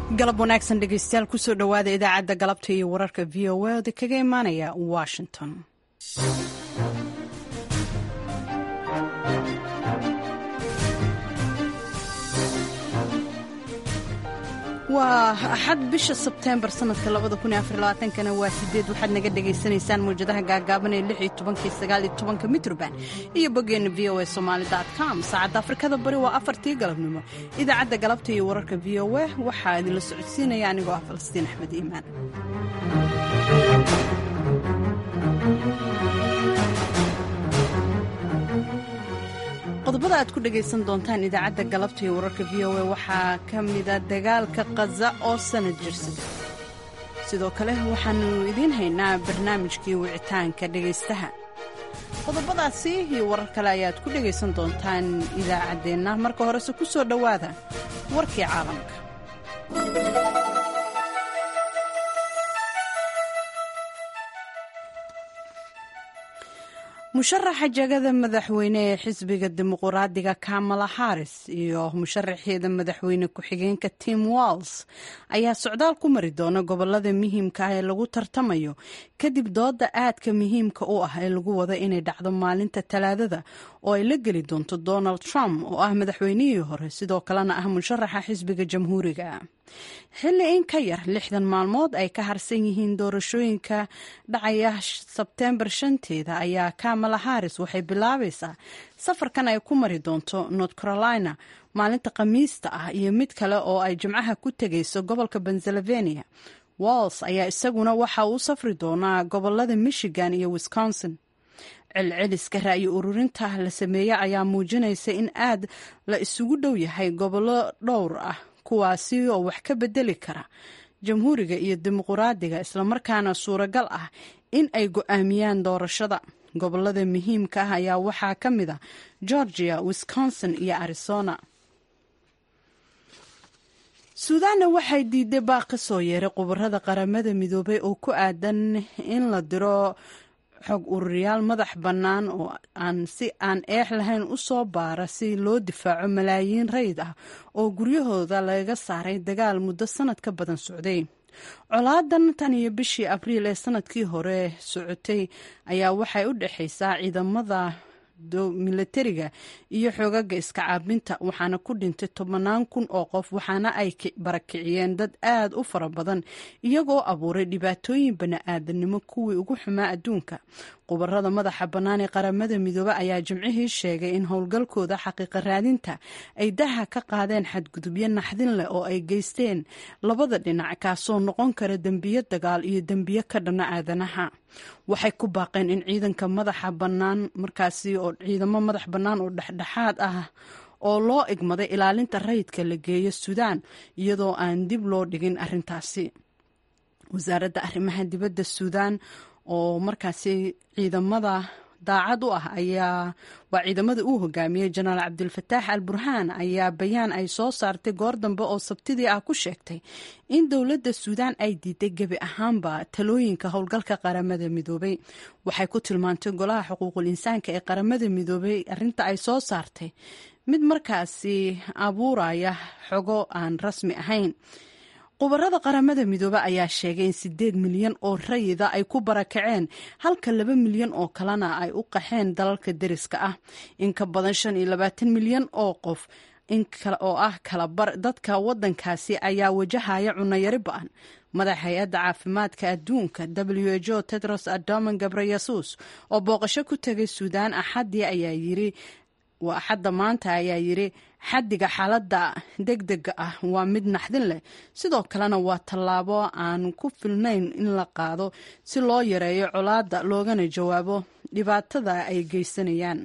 galab wanaagsan dhegeystayaal kusoo dhowaada idaacadda galabta iyo wararka v o a oda kaga imaanaya washington waa axad bisha sebteembar sanadka kana waa sideed waxaad naga dhagaysanaysaan mawjadaha gaagaaban ee iyo mitrban iyo boggeena v o a somalycom saacadda afrikada bari waa afartii galabnimo idaacadda galabta iyo wararka v o a waxaa idinla socodsiinaya anigoo ah falastiin axmed iimaan qodobada aad ku dhagaysan doontaan idaacadda galabta iyo wararka v o a waxaa ka mida dagaalka khaza oo sanad jirsada sidoo kale waxaanu idiin haynaa barnaamijkii wicitaanka dhegaystaha qodobadaasi iyo warar kale ayaad ku dhagaysan doontaan idaacaddeenna marka horese ku soo dhowaada warkii caalamka musharaxa jagada madaxweyne ee xisbiga dimuquraadiga kamala haris iyo musharaxeeda madaxweyne ku-xigeenka tim walls ayaa socdaal ku mari doona gobolada muhiimka ah ee lagu tartamayo kadib dooda aadka muhiimka u ah ee lagu wada inay dhacdo maalinta talaadada oo ay la geli doonto donald trump oo ah madaxweynihii hore sidoo kalena ah musharaxa xisbiga jamhuuriga xilli in ka yar lixdan maalmood ay ka harsan yihiin doorashooyinka dhacaya sebteembar shanteeda ayaa kamala haris waxay bilaabaysaa safarkan ay ku mari doonto north carolina maalinta khamiista ah iyo mid kale oo ay jimcaha ku tegayso gobolka pennsylvania walls ayaa isaguna waxa uu safri doonaa gobolada michigan iyo wisconsin celceliska ra'yi ururinta la sameeye ayaa muujinaysa in aad la isugu dhow yahay gobollo dhowr ah kuwaasi oo wax ka bedeli kara jamhuuriga iyo dimuquraadiga islamarkaana suuragal ah in ay go-aamiyaan doorashada gobolada muhiimka ah ayaa waxaa ka mid a georgia wisconsin iyo arizona suudaanna waxay diiday baaq ka soo yeeray khubarada qaramada midoobay oo ku aadan in la diro xog ururiyaal madax bannaan oo aan si aan eex lahayn u soo baara si loo difaaco malaayiin rayid ah oo guryahooda lagaga saaray dagaal muddo sanad ka badan socday colaadan tan iyo bishii abriil ee sanadkii hore socotay ayaa waxay u dhexaysaa ciidamada milatariga iyo xoogaga iska caabinta waxaana ku dhintay tobannaan kun oo qof waxaana ay barakiciyeen dad aad u fara badan iyagoo abuuray dhibaatooyin bani-aadanimo kuwii ugu xumaa adduunka khubarada madaxa bannaan ee qaramada midoobe ayaa jimcihii sheegay in howlgalkooda xaqiiqa raadinta ay daha ka qaadeen xadgudubyo naxdin leh oo ay geysteen labada dhinac kaasoo noqon kara dembiyo dagaal iyo dembiyo ka dhana aadanaha waxay ku baaqeen in ciidanka madaxa bannaan markaasi oo ciidamo madax bannaan oo dhexdhexaad ah oo loo igmaday ilaalinta rayidka la geeyo suudaan iyadoo aan dib loo dhigin arrintaasi wasaaradda arrimaha dibadda suudaan oo markaasi ciidamada daacad u ah ayaa waa ciidamada uu hogaamiyey jenaraal cabdilfataax al burhaan ayaa bayaan ay soo saartay goor dambe oo sabtidii ah ku sheegtay in dowladda suudaan ay diiday gebi ahaanba talooyinka howlgalka qaramada midoobay waxay ku tilmaantay golaha xuquuqul insaanka ee qaramada midoobay arinta ay soo saartay mid markaasi abuuraya xogo aan rasmi ahayn khubarada qaramada midoobe ayaa sheegay in sideed milyan oo rayida ay ku barakaceen halka laba milyan oo kalena ay u qaxeen dalalka deriska ah in ka badan shan iyo labaatan milyan oo qof oo ah kalabar dadka wadankaasi ayaa wajahaya cunayari ba-an madax hay-adda caafimaadka adduunka w h o tedros adoman gabreyesus oo booqasho ku tegay suudaan axadii ayaa yiri waa axadda maanta ayaa yiri xaddiga xaaladda deg dega ah waa mid naxdin leh sidoo kalena waa tallaabo aan ku filnayn in la qaado si loo yareeyo colaadda loogana jawaabo dhibaatada ay geysanayaan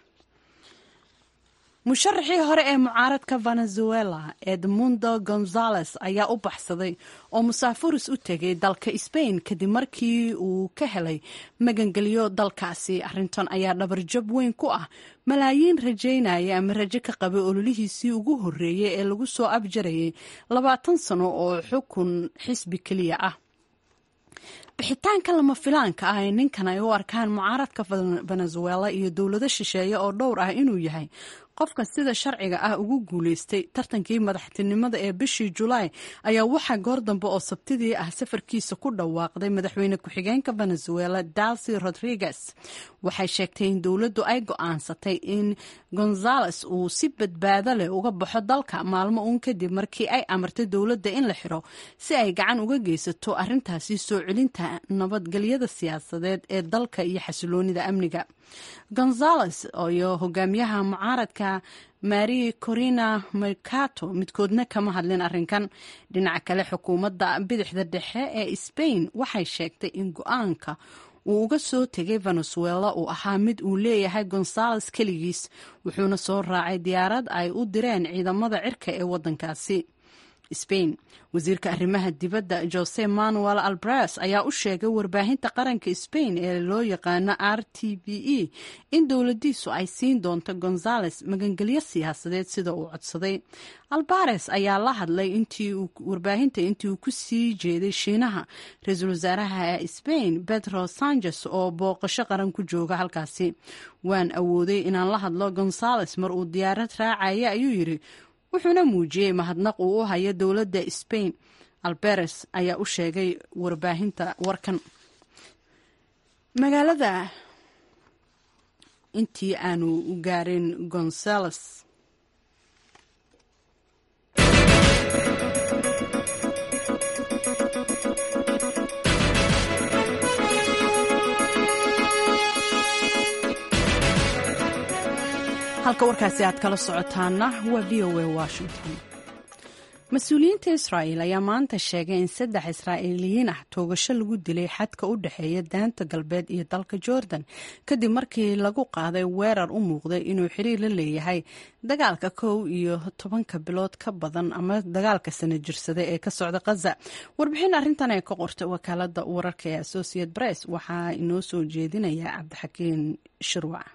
musharaxii hore ee mucaaradka venezuela edmundo gonzales ayaa u baxsaday oo musaafuris u tegay dalka sbain kadib markii uu ka helay magangelyo dalkaasi arrintan ayaa dhabarjab weyn ku ah malaayiin rajaynaya ama rajo ka qabay ololihiisii ugu horreeyey ee lagu soo abjarayay labaatan sano oo xukun xisbi keliya ah bixitaanka lama filaanka ah ee ninkan ay u arkaan mucaaradka venezuela iyo dowlado shisheeye oo dhowr ah inuu yahay qofka sida sharciga ah ugu guuleystay tartankii madaxtinimada ee bishii julaay ayaa waxaa goor dambe oo sabtidii ah safarkiisa ku dhawaaqday madaxweyne ku-xigeenka venezuela dalsi rodriguez waxay sheegtay in dowladdu ay go-aansatay in gonzales uu si badbaado leh uga baxo dalka maalmo uun kadib markii ay amartay dowladda in la xiro si ay gacan uga geysato arintaasi soo celinta nabadgelyada siyaasadeed ee dalka iyo xasiloonida amniga gonzales iyo hogaamiyaha mucaaradka mari corina mercato midkoodna kama hadlin arrinkan dhinaca kale xukuumadda bidixda dhexe ee sbain waxay sheegtay in go-aanka uu uga soo tegay venezuela uu ahaa mid uu leeyahay gonzales keligiis wuxuuna soo raacay diyaarad ay u direen ciidamada cirka ee waddankaasi spain wasiirka arrimaha dibadda jose manuel albres ayaa u sheegay warbaahinta qaranka spain ee loo yaqaano r t b e in dowladiisu ay siin doonto gonzales magangelyo siyaasadeed sida uu codsaday albares ayaa la hadlay warbaahinta intii uu ku sii jeeday shiinaha ra-iisul wasaaraha spain pedro sanchez oo booqasho qaran ku jooga halkaasi waan awooday inaan la hadlo gonzales mar uu diyaarad raacaya ayuu yidhi wuxuuna muujiyey mahadnaq uu u hayo dowladda spain alberes ayaa u sheegay warbaahinta warkan magaalada intii aanu gaarin gonzales halka warkaasi aad kala socotaana waa v o a washington mas-uuliyiinta israa'el ayaa maanta sheegay in saddex israa'iiliyiin ah toogasho lagu dilay xadka u dhexeeya daanta galbeed iyo dalka jordan kadib markii lagu qaaday weerar u muuqday inuu xiriir la leeyahay dagaalka kow iyo tobanka bilood ka badan ama dagaalka sana jirsada ee ka socda khaza warbixin arrintan ee ka qortay wakaalada wararka ee associate press waxaa inoo soo jeedinaya cabdixakiin shirwac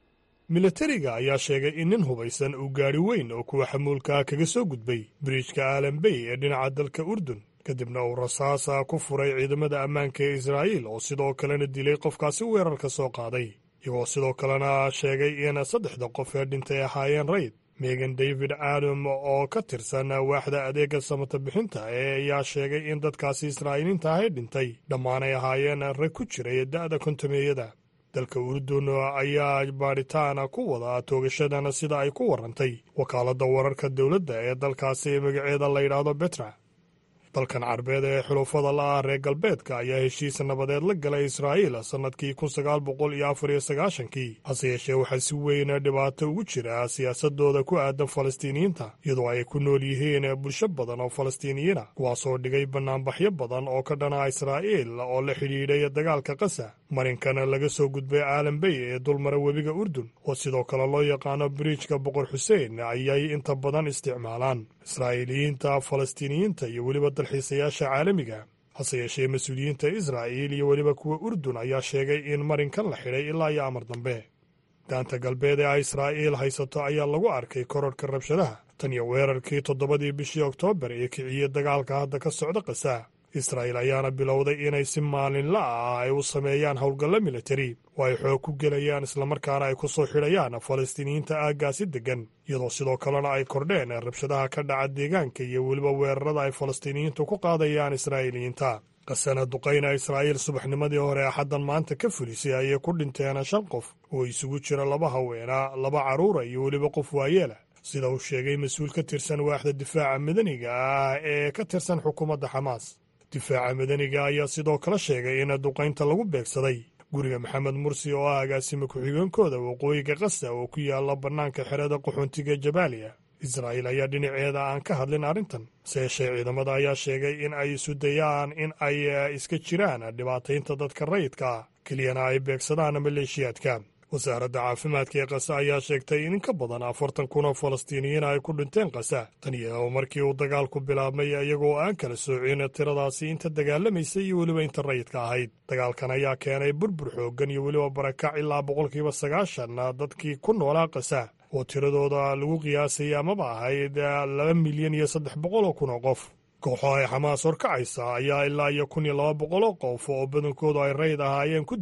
milatariga ayaa sheegay in nin hubaysan uu gaari weyn oo kuwa xamuulkaa kaga soo gudbay biriijka aalambey ee dhinaca dalka urdun kadibna uu rasaasa ku furay ciidamada ammaanka ee israa'iil oo sidoo kalena dilay qofkaasi weerarka soo qaaday iyagoo sidoo kalena sheegay in saddexda qof ee dhintay ahaayeen rayd megan david adam oo ka tirsan waaxda adeega samata bixinta ee ayaa sheegay in dadkaasi israa'iiliinta ahay dhintay dhammaanay ahaayeen rag ku jiray da'da kontameeyada dalka urdun ayaa baadhitaan ku wada toogashadan sida ay ku warantay wakaaladda wararka dowladda ee dalkaasi magaceeda la yidhaahdo betra dalkan carbeed ee xulufada la'ah reer galbeedka ayaa heshiis nabadeed la galay israa'iil sannadkii kun sagaal boqol iyo afar iyo sagaashankii hase yeeshee waxaa si weyn dhibaato ugu jira siyaasadooda ku aadan falastiiniyiinta iyadoo ay ku nool yihiin bulsho badan oo falastiiniyiina kuwaasoo dhigay bannaanbaxyo badan oo ka dhana israa'iil oo la xidhiidhay dagaalka kasa marinkana laga soo gudbay aalambey ee dulmara webiga urdun oo sidoo kale loo yaqaano biriijka boqor xuseen ayay inta badan isticmaalaan israa'iiliyiinta falastiiniyiinta iyo weliba dalxiisayaasha caalamiga hase yeeshee mas-uuliyiinta israa'iil iyo weliba kuwa urdun ayaa sheegay in marinkan la xidhay ilaa iyo amar dambe daanta galbeed ee ay israa'iil haysato ayaa lagu arkay kororhka rabshadaha tan iyo weerarkii toddobadii bishii oktoobar ee kiciyey dagaalka hadda ka socda kasa israa'iil ayaana bilowday inay si maalinla ah ay u sameeyaan howlgallo militari oo ay xoog ku gelayaan islamarkaana ay ku soo xidhayaan falastiiniyiinta aaggaasi deggan iyadoo sidoo kalena ay kordheen rabshadaha ka dhaca deegaanka iyo weliba weerarada ay falastiiniyiintu ku qaadayaan israa'iiliyiinta qasana duqayna israa'iil subaxnimadii hore axaddan maanta ka fulisay ayay ku dhinteen shan qof oo isugu jira laba haweena laba carruura iyo weliba qof waayeela sida uu sheegay mas-uul ka tirsan waaxda difaaca madaniga ah ee ka tirsan xukuumadda xamaas difaaca madaniga ayaa sidoo kale sheegay in duqaynta lagu beegsaday guriga maxamed mursi oo ah agaasima ku-xigeenkooda waqooyiga kasa oo ku yaala bannaanka xerada qaxoontiga jabaaliya israa'iil ayaa dhinaceeda aan ka hadlin arrintan se yeeshee ciidamada ayaa sheegay in ay isu dayaan in ay iska jiraan dhibaataynta dadka rayidka ah keliyana ay beegsadaan maleeshiyaadka wasaaradda caafimaadka ee kasa ayaa sheegtay in in ka badan afartan kun oo falastiiniyiin ay ku dhinteen kasa tan iyo markii uu dagaalku bilaabmay iyagoo aan kala soocin tiradaasi inta dagaalamaysay iyo weliba inta rayidka ahayd dagaalkan ayaa keenay burbur xooggan iyo weliba barakac ilaa boqolkiiba sagaashan dadkii ku noolaa kasa oo tiradooda lagu qiyaasay amaba ahayd laba milyan iyo saddex boqol oo kun oo qof kooxo ay xamaas horkacaysa ayaa ilaa iyo kun iyo laba boqol oo qof oo badankoodu ay rayid ahaayeen ku dilay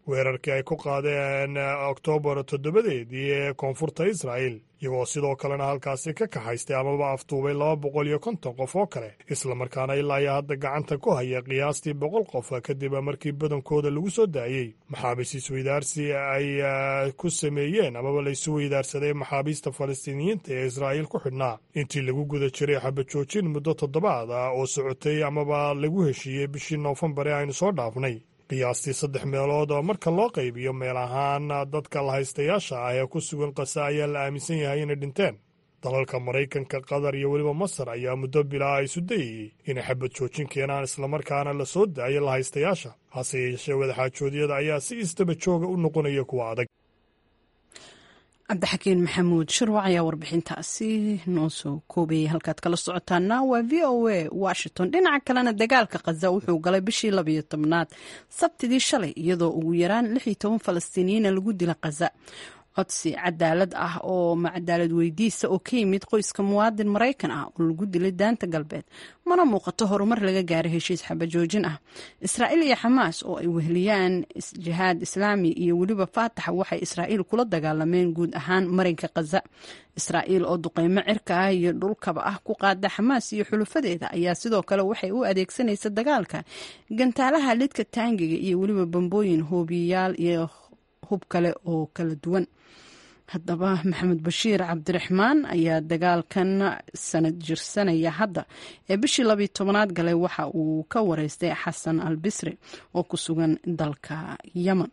weerarkii ay ku qaadeen oktoobar toddobadeedii ee koonfurta israa'il iyagoo sidoo kalena halkaasi ka kaxaystay amaba aftuubay laba boqol iyo konton qof oo kale islamarkaana ilaa iyo hadda gacanta ku haya qiyaastii boqol qof kadib markii badankooda lagu soo daayey maxaabiis isweydaarsi ay ku sameeyeen amaba laysu weydaarsaday maxaabiista falastiiniyiinta ee israa'iil ku xidhnaa intii lagu guda jiray xabajoojin muddo toddobaad ah oo socotay amaba lagu heshiiyey bishii noofembar ee aynu soo dhaafnay qiyaastii saddex meelood oo marka loo qaybiyo meel ahaan dadka lahaystayaasha ah ee ku sugan qasa ayaa la aaminsan yahay inay dhinteen dalalka maraykanka qatar iyo weliba masar ayaa muddo bilaa isu dayayey inay xabad joojin keenaan islamarkaana la soo daayo lahaystayaasha hase yeeshee wadaxaajoodyada ayaa si istaba jooga u noqonaya kuwa adag cabdixakiin maxamuud shirwac ayaa warbixintaasi noo soo koobayay halkaad kala socotaana waa v o a washington dhinaca kalena dagaalka khaza wuxuu galay bishii labayo tobnaad sabtidii shalay iyadoo ugu yaraan lix iyo toban falastiiniyiina lagu dila khaza codsi cadaalad ah oo macadaalad weydiisa oo ka yimid qoyska muwaadin maraykan ah oo lagu dilay daanta galbeed mana muuqato horumar laga gaaray heshiis xabajoojin ah israa'iil iyo xamaas oo ay weheliyaan jihaad islaami iyo weliba faataxa waxay israa'iil kula dagaalameen guud ahaan marinka khaza israa'iil oo duqeymo cirka ah iyo dhulkaba ah ku qaada xamaas iyo xulufadeeda ayaa sidoo kale waxay u adeegsanaysa dagaalka gantaalaha lidka taangiga iyo weliba bambooyin hoobiyayaal iyo hub kale oo kala duwan haddaba maxamed bashiir cabdiraxmaan ayaa dagaalkan sanad jirsanaya hadda ee bishii labiyo tobanaad galay waxa uu ka wareystay xasan al bisri oo ku sugan dalka yemen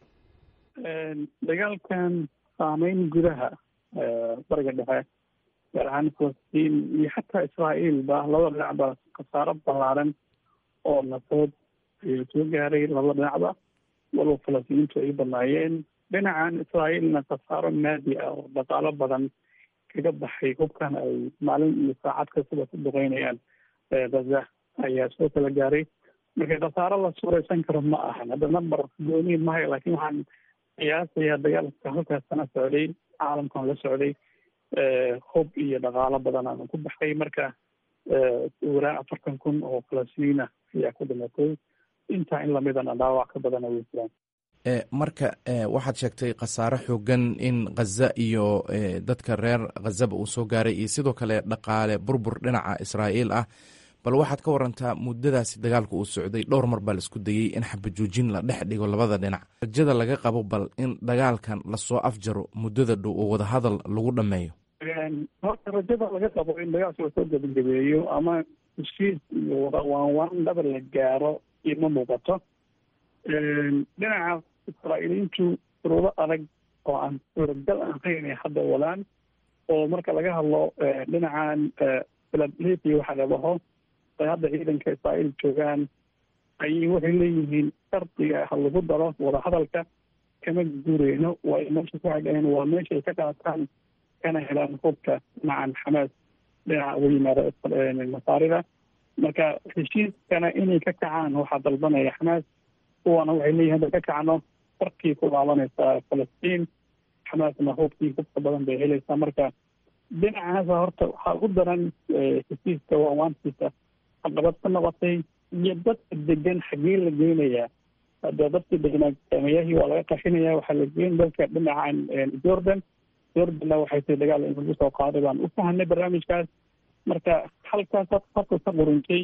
dagaalkan saameyn gudaha bariga dhexe gaar ahaan falastiin iyo xataa israa'iil ba labada dhinacba khasaaro ballaaran oo nafood ayuu soo gaaray labada dhinacba walba falastiiniintu ay badnaayeen dhinacan israa'iilna khasaaro maadi ah oo dhaqaalo badan kaga baxay hubkan ay maalin iyo saacad kastaba ku duqeynayaan gaza ayaa soo kala gaaray marka khasaaro la suuraysan karo ma ahan hadda number gooni mahayo laakiin waxaan qiyaasayaa dagaalka halkaas sana socday caalamkan la socday hub iyo dhaqaalo badan aan ku baxay marka waraan afartan kun oo falastiiniina ayaa ku dhimatay intaa in lamidana dhaawac ka badana way jiraan marka waxaad sheegtay khasaare xoogan in khaza iyo dadka reer khazaba uu soo gaaray iyo sidoo kale dhaqaale burbur dhinaca israa'iil ah bal waxaad ka warantaa muddadaasi dagaalku uu socday dhowr mar baa laisku dayey in xabajoojin la dhex dhigo labada dhinac rajada laga qabo bal in dagaalkan lasoo afjaro muddada dhow oo wadahadal lagu dhammeeyo horta rajada laga qabo in dagaalka lasoo gabagabeeyo ama heshiis iyo waanwaan dhaba la gaaro ima muuqato dhinaca israa'iiliyiintu shuruudo adag oo aan suuragal ahayn ay hadda wadaan oo marka laga hadlo dhinacan philadelphia waxa labaho ay hadda ciidanka israa'iil joogaan ayay waxay leeyihiin shardiga ha lagu daro wadahadalka kama guureyno waa meesha ku xidheen waa meesha ay ka qaataan kana helaan hubka dhinacan xamaas dhinaca uga yimaada masaarida marka heshiiskana inay ka kacaan waxaa dalbanaya xamaas kuwana waxay leeyihin hadda ka kacno farkii ku laabanaysaa falastiin xamaasna hubkii hubka badan bay helaysaa marka dhinacaasa horta waxaa ugu daran heshiiska waawaantiisa caqabad ka noqotay iyo dadka degan xagee la geynayaa hadda dadkii degnaa saameyahii waa laga qashinaya waxaa la geyn dalka dhinacan jordan jordanna waxay tahay dagaal in lagu soo qaaday baan u fahanay barnaamijkaas marka halkaas horta ka quruntay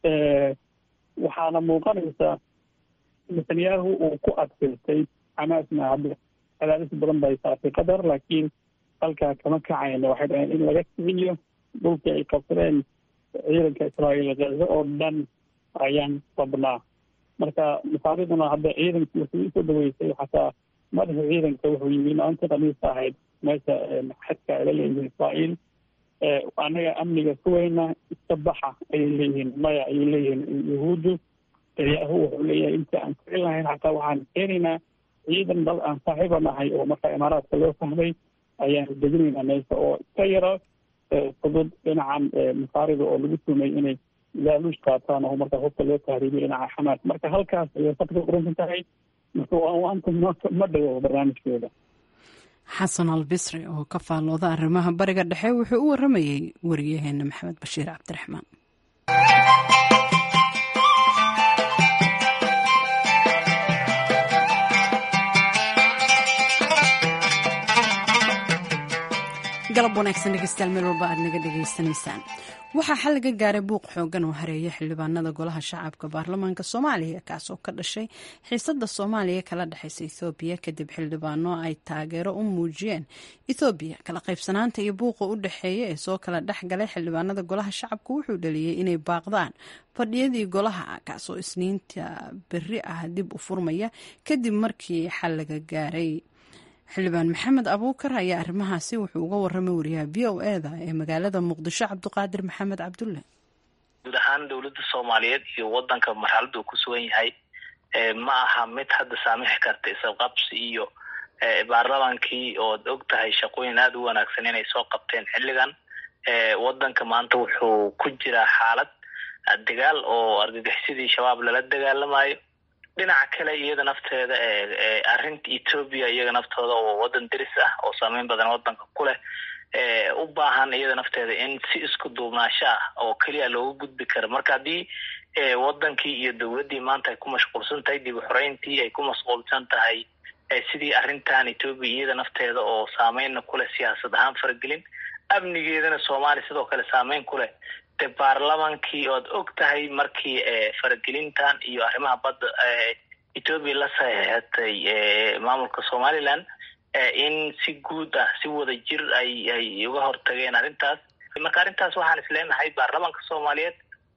waxaana muuqanaysaa netanyahu uu ku adkaystay xamaasna hadda cadaadis badan bay saartay qatar laakiin halkaa kama kacayna waxay dhaheen in laga kiciyo dhulkii ay qabsadeen ciidanka israa'iil gaza oo dhan ayaan rabnaa marka masaariduna hadda ciidankii wuxuu usoo dhaweysay xataa madaxa ciidanka wuxuu yimi maalinta khamiista ahayd meesha xadka ay la leeyihiin israa'iil annaga amniga kuweyna iska baxa ayay leeyihiin maya ayay leeyihiin yahuuddu yahu wuxuu leeyahay inta aan kicin lahayn xataa waxaan keenaynaa ciidan dal aan saaxiiba nahay oo marka imaaraadka loo fahmay ayaan deginaynaa meesha oo iska yaro fudud dhinacan masaarida oo lagu tumay inay laaluush qaataan oo marka hubka loo tahriibiyo dhinaca xamaas marka halkaas ayay fadka quransan tahay marka waanta ma dhawo barnaamijkeeda xasan al bisri oo ka faallooda arrimaha bariga dhexe wuxuu u waramayey wariyaheena maxamed bashiir cabdiraxmaan galab wanaagsan dhegeystayaal meel walba aad naga dhegaysanaysaan waxaa xal laga gaaray buuq xoogan oo hareeya xildhibaanada golaha shacabka baarlamaanka soomaaliya kaasoo ka dhashay xiisada soomaaliya kala dhexeysa ethoobiya kadib xildhibaano ay taageero u muujiyeen ethoobiya kala qaybsanaanta iyo buuqa u dhexeeya ee soo kala dhex galay xildhibaanada golaha shacabka wuxuu dhaliyey inay baaqdaan fadhiyadii golaha kaasoo isniinta beri ah dib u furmaya kadib markii xal laga gaaray xildhibaan maxamed abuukar ayaa arrimahaasi wuxuu uga waramay wariyaha v o eda ee magaalada muqdisho cabdiqaadir maxamed cabdulle guud ahaan dowladda soomaaliyeed iyo wadanka marxalada uu ku sugan yahay ma aha mid hadda saamixi karta isqabsi iyo baarlamaankii ood og tahay shaqooyin aada u wanaagsan inay soo qabteen xilligan wadanka maanta wuxuu ku jiraa xaalad dagaal oo argagixisadii shabaab lala dagaalamayo dhinaca kale iyada nafteeda arrinta ethoobia iyaga naftooda oo wadan deris ah oo saameyn badan wadanka ku leh u baahan iyada nafteeda in si isku duubnaasho ah oo keliya looga gudbi karo marka haddii wadankii iyo dowladdii maanta ay ku mashquulsan tahay dib uxoreyntii ay ku mashquulsan tahay sidii arrintan ethoobia iyada nafteeda oo saameynna kuleh siyaasad ahaan faragelin amnigeedana soomaaliya sidoo kale saameyn ku leh de baarlamankii oad og tahay markii faragelintan iyo arrimaha badda ethoobia la saxeexatay maamulka somaliland in si guud ah si wada jir ay ay uga hortageen arrintaas marka arrintaas waxaan isleenahay baarlamanka soomaaliyeed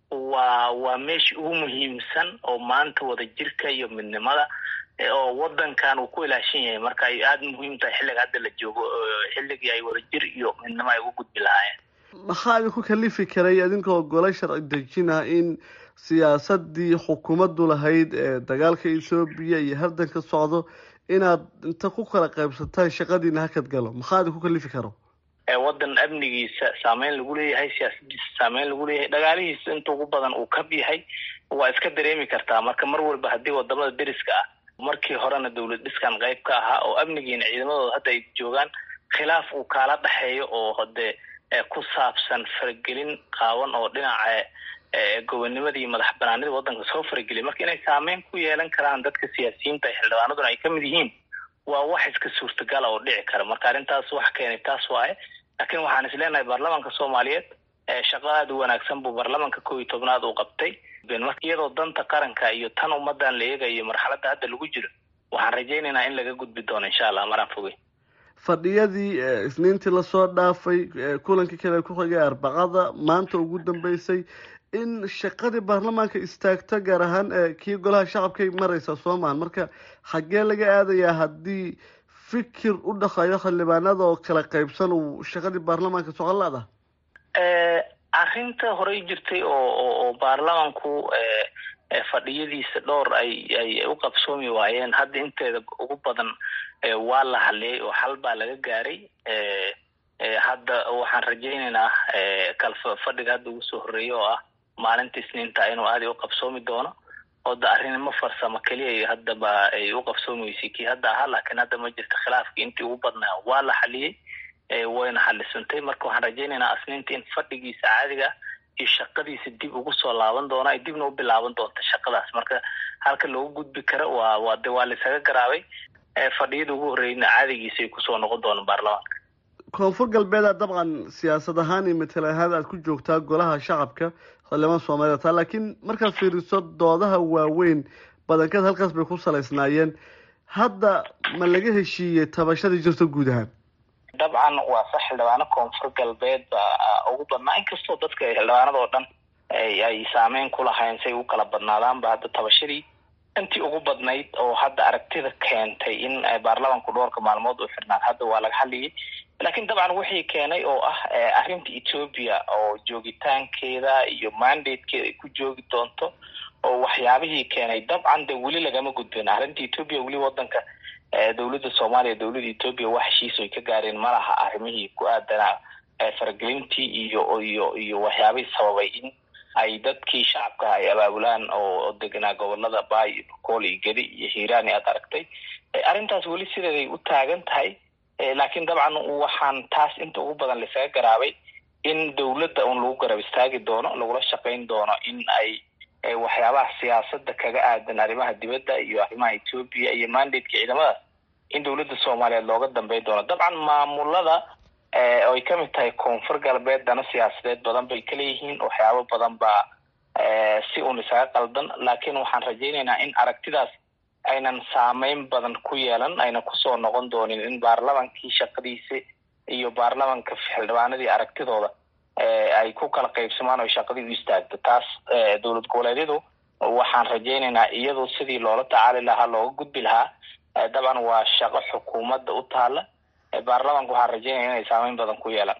waa waa meeshii ugu muhiimsan oo maanta wada jirka iyo midnimada oo wadankan uu ku ilaashan yahay marka ay aada muhiim tahay xilliga hadda la joogo xilligii ay wada jir iyo midnimo ay uga gudbi lahaayeen maxaa idinku kalifi karay idinkoo gole sharci dejina in siyaasadii xukuumaddu lahayd ee dagaalka ethoobiya iyo hardanka socdo inaad inta ku kala qaybsataan shaqadiina hakad galo maxaa idinku kalifi karo wadan amnigiisa saameyn lagu leeyahay siyaasadiisa saameyn lagu leeyahay dhagaalihiisa inta ugu badan uu kab yahay waa iska dareemi kartaa marka mar walba haddii wadamada deriska ah markii horena dowlad dhiskan qayb ka ahaa oo amnigiina ciidamadooda hadda ay joogaan khilaaf uu kaala dhexeeyo oo hade ku saabsan faragelin qaawan oo dhinaca gobonimada iyo madax banaanida wadanka soo farageliya marka inay saameyn ku yeelan karaan dadka siyaasiyiinta ee xildhibaanaduna ay kamid yihiin waa wax iska suurtagala oo dhici kara marka arrintaas wax keenay taas waaye laakiin waxaan is leenahay baarlamanka soomaaliyeed shaqo aada u wanaagsan buu baarlamanka kow iyo tobnaad uu qabtay iyadoo danta qaranka iyo tan ummadan la eegayo marxaladda hadda lagu jiro waxaan rajaynaynaa in laga gudbi doono insha allah maraan fogey fadhiyadii isniintii lasoo dhaafay kulankii kale ku xigay arbacada maanta ugu dambeysay in shaqadii baarlamaanka istaagto gaar ahaan kii golaha shacabkay mareysa soomaan marka xaggee laga aadayaa haddii fikir u dhaqayo xildhibaanada oo kala qaybsan uu shaqadii baarlamaanka socon la-da arrinta horey jirtay oo oo baarlamanku fadhiyadiisa dhowr ay ay u qabsoomi waayeen hadda inteeda ugu badan waa la hadliyay oo xal baa laga gaaray hadda waxaan rajaynaynaa kalfa fadhiga hadda ugu soo horreeya oo ah maalinta isniinta inuu aada u qabsoomi doono oo da arrinimo farsamo keliya haddaba ay u qabsoomi weysay kii hadda ahaa laakiin hadda ma jirta khilaafkii intii ugu badnaa waa la xaliyey wayna xalisantay marka waxaan rajaynaynaa isniinta in fadhigiisa caadiga iyo shaqadiisa dib ugu soo laaban doona ay dibna u bilaaban doonta shaqadaas marka halka loogu gudbi karo waa waa de waa laisaga garaabay fadhiyada ugu horreyna caadigiisa ay kusoo noqon doonaan baarlamaanka koonfur galbeeda dabcan siyaasad ahaan iyo matal ahaan aad ku joogtaa golaha shacabka xildhibaan soomaaliya taa laakiin markaad fiiriso doodaha waaweyn badankeed halkaas bay ku salaysnaayeen hadda ma laga heshiiyey tabashadii jirto guud ahaan dabcan waa sax xildhibaano koonfur galbeed baa ugu badnaa inkastoo dadka xildhibaanada oo dhan ay saameyn ku lahayn say u kala badnaadaanba hadda tabashadii intii ugu badnayd oo hadda aragtida keentay in baarlamanku dhowrka maalmood uu xirnaan hadda waa laga hadlayay laakiin dabcan wixii keenay oo ah arrinta ethoobia oo joogitaankeeda iyo mandatekeeda ay ku joogi doonto oo waxyaabihii keenay dabcan de weli lagama gudbin arrinta ethoobia weli wadanka dowladda soomaaliya dowladda ethoobia wax heshiis ay ka gaareen malaha arrimihii ku aadanaa faragelintii iyo iyo iyo waxyaabihii sababay in ay dadkii shacabka ay abaabulaan oo deganaa gobolada baay iyo bokool iyo gedi iyo hiiraan aad aragtay arrintaas weli sideeday u taagan tahay laakiin dabcan waxaan taas inta ugu badan laisaga garaabay in dowladda un lagu garab istaagi doono lagula shaqayn doono in ay waxyaabaha siyaasada kaga aadan arrimaha dibadda iyo arrimaha ethoobia iyo mandateka ciidamadaas in dowladda soomaaliyeed looga dambey doono dabcan maamulada oy ka mid tahay koonfur galbeed dana siyaasadeed badan bay ka leeyihiin waxyaabo badan baa si uun isaga qaldan laakiin waxaan rajaynaynaa in aragtidaas aynan saameyn badan ku yeelan ayna kusoo noqon doonin in baarlamankii shaqadiisi iyo baarlamanka xildhibaanadii aragtidooda ay ku kala qaybsamaan oo shaqadii u istaagto taas dowlad goboleedyadu waxaan rajaynaynaa iyadu sidii loola tacaali lahaa looga gudbi lahaa dabcan waa shaqo xukuumadda u taala baarlamanka waxaan rajaynaya inay saameyn badan ku yeelaan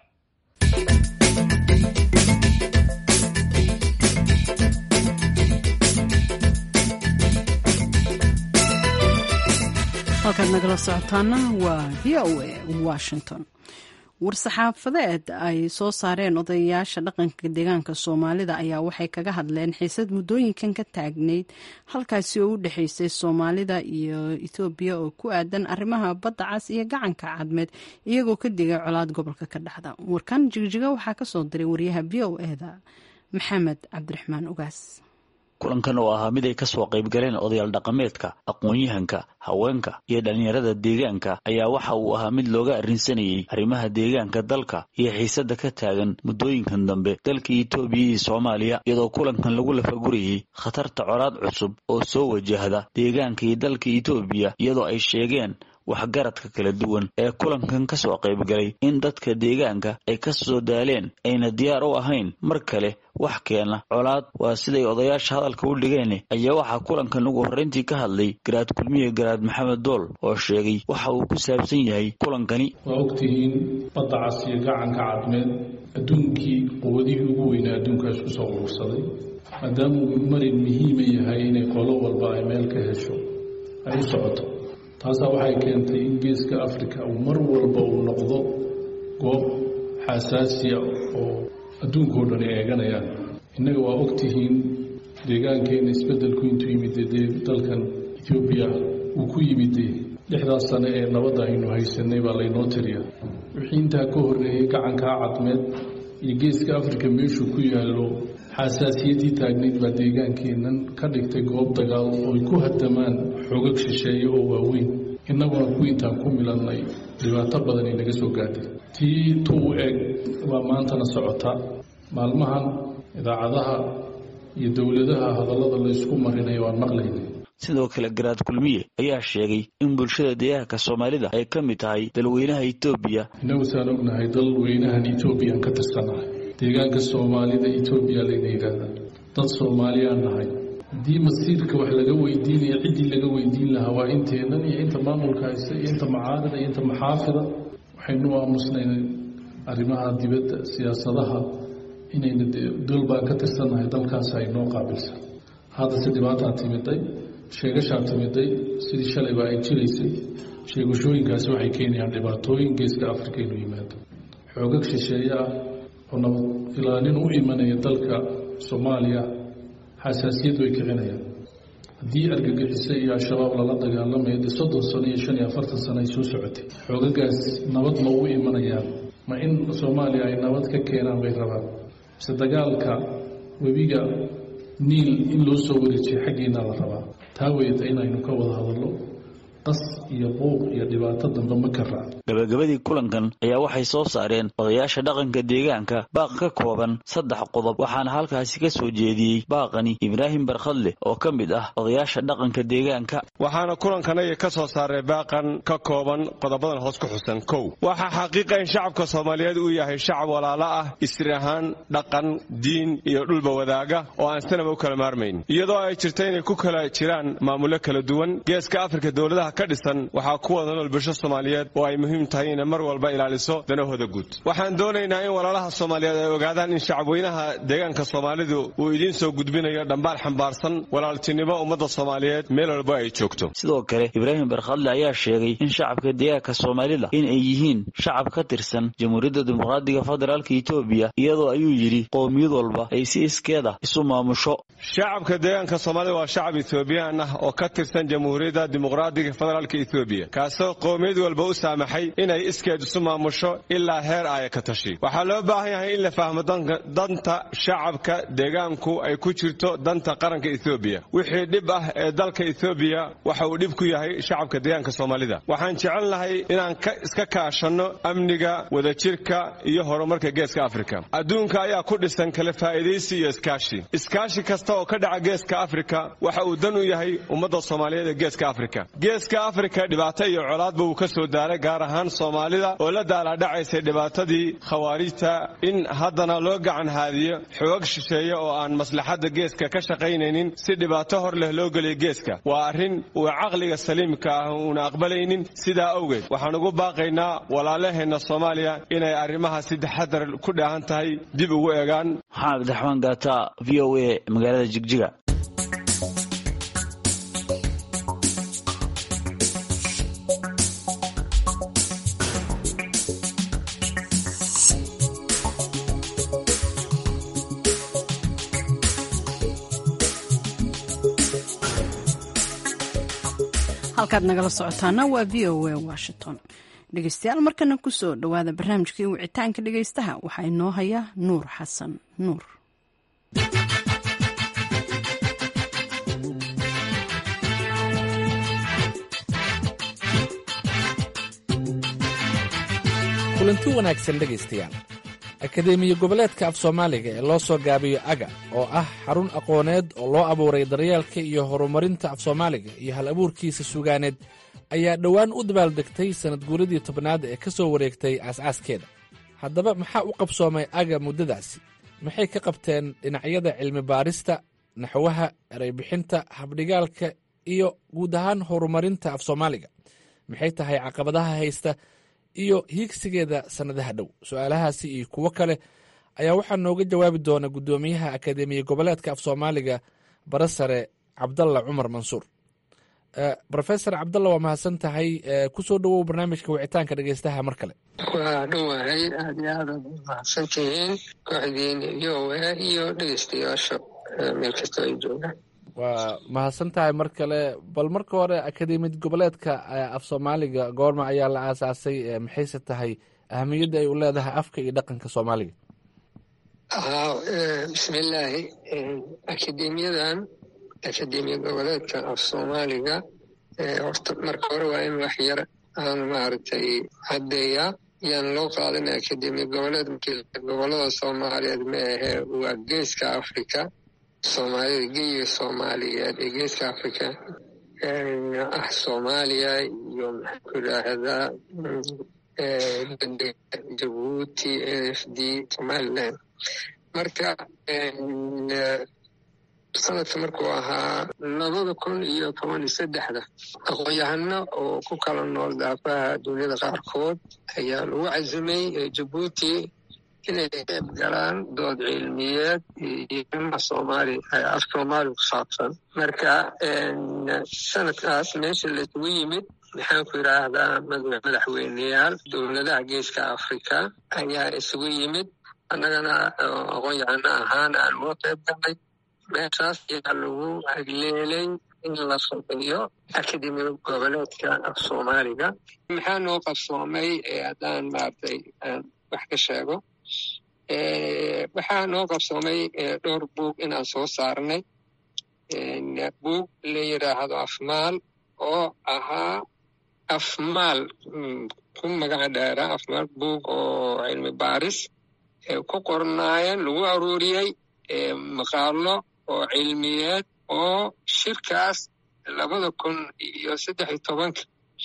halkaad nagala socotaana waa v o a washington war-saxaafadeed ay soo saareen odayaasha dhaqanka deegaanka soomaalida ayaa waxay kaga hadleen xiisad muddooyinkan ka taagnayd halkaasi oo u dhexeysay soomaalida iyo ethoobiya oo ku aadan arrimaha badda cas iyo gacanka cadmeed iyagoo ka digay colaad gobolka ka dhexda warkan jigjiga waxaa kasoo diray wariyaha v o eda maxamed cabdiraxmaan ugaas kulankan oo ahaa mid ay ka soo qayb galeen odayaal dhaqameedka aqoon-yahanka haweenka iyo dhallinyarada deegaanka ayaa waxa uu ahaa mid looga arrinsanayey arrimaha deegaanka dalka iyo xiisadda ka taagan muddooyinkan dambe dalka etoobiya iyo soomaaliya iyadoo kulankan lagu lafagurayey khatarta colaad cusub oo soo wajahda deegaanka iyo dalka etoobiya iyadoo ay sheegeen waxgaradka kala duwan ee kulankan ka soo qayb galay in dadka deegaanka ay ka soo daaleen ayna diyaar u ahayn mar kale wax keena colaad waa siday odayaasha hadalka u dhigeen ayaa waxaa kulankan ugu horreyntii ka hadlay garaad kulmiye garaad maxamed dool oo sheegay waxa uu ku saabsan yahay kulankani waa ogtihiin badda cas iyo gacanka cadmeed adduunkii quwadihii ugu weynaa adduunkaas ku soo urursaday maadaamuu marin muhiima yahay inay qolo walba ay meel ka hesho ay u socoto taasaa waxay keentay in geeska africa uu mar walba uu noqdo goob xasaasiya oo adduunkao dhan ay eeganayaan innaga waa ogtihiin deegaankeena isbeddelku intuu yimid dee dalkan ethoobiya uu ku yimid lixdaas sane ee nabadda aynu haysanay baa laynoo tiriya wixii intaa ka horreeyey gacankaa cadmeed iyo geeska africa meeshuu ku yaallo xasaasiyaddii taagnayd baa deegaankeennan ka dhigtay goob dagaal ooy ku hadamaan xoogag shisheeye oo waaweyn innaguna ku intaan ku milannay dhibaato badan ay naga soo gaadhay tii tuu eg baa maantana socota maalmahan idaacadaha iyo dowladaha hadallada laysku marinaya waan maqlaynay sidoo kale garaad kulmiye ayaa sheegay in bulshada deegaanka soomaalida ay ka mid tahay dalweynaha etoobiya innagu saan ognahay dalweynahan etoobiyaan ka tirsanahay deegaanka soomaalida etoobiya layna yidhaahdaa dad soomaaliyaan nahay haddii masiirka wax laga weydiinaya ciddii laga weydiin lahaa waa inteennan iyo inta maamulka haysta iyo inta macaarida iyo inta maxaafida waxaynu aamusnayn arrimaha dibadda siyaasadaha inayna dol baan ka tirsannahay dalkaas ay noo qaabilsan haddase dhibaataa timiday sheegashaa timiday sidii shalayba ay jiraysay sheegashooyinkaasi waxay keenayaan dhibaatooyin geeska africa inuu yimaado xoogag shisheeye ah oo nabad ilaalin u imanaya dalka soomaaliya xasaasiyad way kicinayaan haddii argagixise iyo al-shabaab lala dagaalamayo dee soddon sano iyo shan iyo afartan sano ay soo socotay xoogagaas nabad ma u imanayaan ma in soomaaliya ay nabad ka keenaan bay rabaan mise dagaalka webiga niil in loo soo wareejiyo xaggiina la rabaa taa weyata inaynu ka wada hadallo qas iyo buuq iyo dhibaato dambe ma ka raac gabagabadii kulankan ayaa waxay soo saareen odayaasha dhaqanka deegaanka baaq ka kooban saddex qodob waxaana halkaasi ka soo jeediyey baaqani ibraahim barkhadle oo ka mid ah odayaasha dhaqanka deegaanka waxaana kulankanaya ka soo saaray baaqan ka kooban qodobadan hoos ku xusan kow waxaa xaqiiqa in shacabka soomaaliyeed uu yahay shacab walaalo ah isri ahaan dhaqan diin iyo dhulba wadaaga oo aan sanaba u kala maarmayn iyadoo ay jirta inay ku kala jiraan maamulo kala duwan geeska afrika dowladaha ka dhisan waxaa ku wada nool bulsho soomaaliyeed oo ay muhiim tahay inay mar walba ilaaliso danahooda guud waxaan doonaynaa in walaalaha soomaaliyeed ay ogaadaan in shacabweynaha deegaanka soomaalidu uu idiin soo gudbinayo dhambaal xambaarsan walaaltinimo ummadda soomaaliyeed meel walba ay joogto sidoo kale ibraahim barkhadle ayaa sheegay in shacabka deegaanka soomaalida in ay yihiin shacab ka tirsan jamhuuriyadda dimuqraadiga federaalka etoobiya iyadoo ayuu yidhi qowmiyad walba ay si iskeeda isu maamusho shacabka deegaanka soomaalida waa shacab etoobiyaan ah oo ka tirsan jamhuuriyadda dimuqraadiga federaalka etoobiya kaasoo qowmiyad walba u saamaxay inay iskeed isu maamusho ilaa heer aaya ka tashi waxaa loo baahan yahay in la fahmo danta shacabka deegaanku ay ku jirto danta qaranka etoobiya wixii dhib ah ee dalka etoobiya waxa uu dhib ku yahay shacabka deegaanka soomaalida waxaan jecelnahay inaan iska kaashanno amniga wadajirka iyo horumarka geeska afrika adduunka ayaa ku dhisan kala faa'iidaysi iyo iskaashi iskaashi kasta oo ka dhaca geeska afrika waxa uu dan u yahay ummadda soomaaliyeed ee geeska afrika geeska afrika dhibaato iyo colaadba uu ka soo daaray gaar ahaan soomaalida oo la daalaadhacaysay dhibaatadii khawaarijta in haddana loo gacan haadiyo xoog shisheeye oo aan maslaxadda geeska ka shaqaynaynin si dhibaato hor leh loo geliyo geeska waa arrin uu caqliga saliimka ah uuna aqbalaynin sidaa awgeed waxaan ugu baaqaynaa walaalaheenna soomaaliya inay arrimaha si taxadar ku dhaahan tahay dib ugu eegaan maxamed abdiraxmaan gaata v o a magaalada jigjiga halkaad nagala socotaana waa v o a washington dhegeystayaal markana kusoo dhowaada barnaamijkii wicitaanka dhegeystaha waxaa inoo haya nuur xasan nuur kulanti wanaagsan dhegaystayaal akadeemiya goboleedka af soomaaliga ee loo soo gaabiyo aga oo ah xarun aqooneed oo loo abuuray daryeelka iyo horumarinta af soomaaliga iyo hal abuurkiisa sugaaneed ayaa dhowaan u dabaaldegtay sannad guuradii tobnaad ee ka soo wareegtay aas-aaskeeda haddaba maxaa u qabsoomay aga muddadaasi maxay ka qabteen dhinacyada cilmi baarista naxwaha ereybixinta habdhigaalka iyo guud ahaan horumarinta af soomaaliga maxay tahay caqabadaha haysta iyo hiigsigeeda sannadaha dhow su-aalahaasi iyo kuwo kale ayaa waxaa nooga jawaabi doona guddoomiyaha akadeemiya goboleedka af soomaaliga barasare cabdalla cumar mansuur rofesor cabdalla waa mahadsan tahay kusoo dhowow barnaamijka wicitaanka dhegeystaha mar kale waa dhowahay aad iyo aad aad mahadsan tihiin kooxdiina v o a iyo dhegeystayaasha meel kastoo ay joogaan waa mahadsan tahay mar kale bal marka hore akademiyad goboleedka af soomaaliga goorma ayaa la aasaasay maxayse tahay ahamiyadda ay u leedahay afka iyo dhaqanka soomaaliga bismillaahi akademiyadan akademiya goboleedka af soomaaliga horta marka hore waa in wax yar aan maaragtay caddeeyaa yaan loo qaadan akademiya goboleed gobolada soomaaliyeed ma ahee waa geeska africa soomaalida geyiga soomaaliyeed ee geeska africa ah soomaaliya iyo maxaanku idhaahdaa jabuuti n f d somaliland marka sanadka markuu ahaa labada kun iyo toban iyo saddexda aqoon-yahano oo ku kala nool daafaha duniyada qaarkood ayaa lagu cazimay jabuuti inay qeyb galaan dood cilmiyeed iyo soomaali af soomaali ku saabsan marka sanadkaas meesha laisugu yimid maxaanku idhaahdaa madaxweyneyaal dowladaha geeska africa ayaa isugu yimid annagana aqoon-yahano ahaan aan uga qeyb galnay meeshaas ayaa lagu hagleelay in la sameeyo akademiya goboleedka af soomaaliga maxaa noo qabsoomay haddaan maaragtay aan wax ka sheego waxaa noo qabsoomay dhowr buug inaan soo saarnay buug la yidhaahdo afmaal oo ahaa afmaal ku magaca dheera afmaal buug oo cilmi baaris ku qornaayeen lagu aruuriyey maqaalo oo cilmiyeed oo shirkaas labada kun iyo saddex iyo tobanka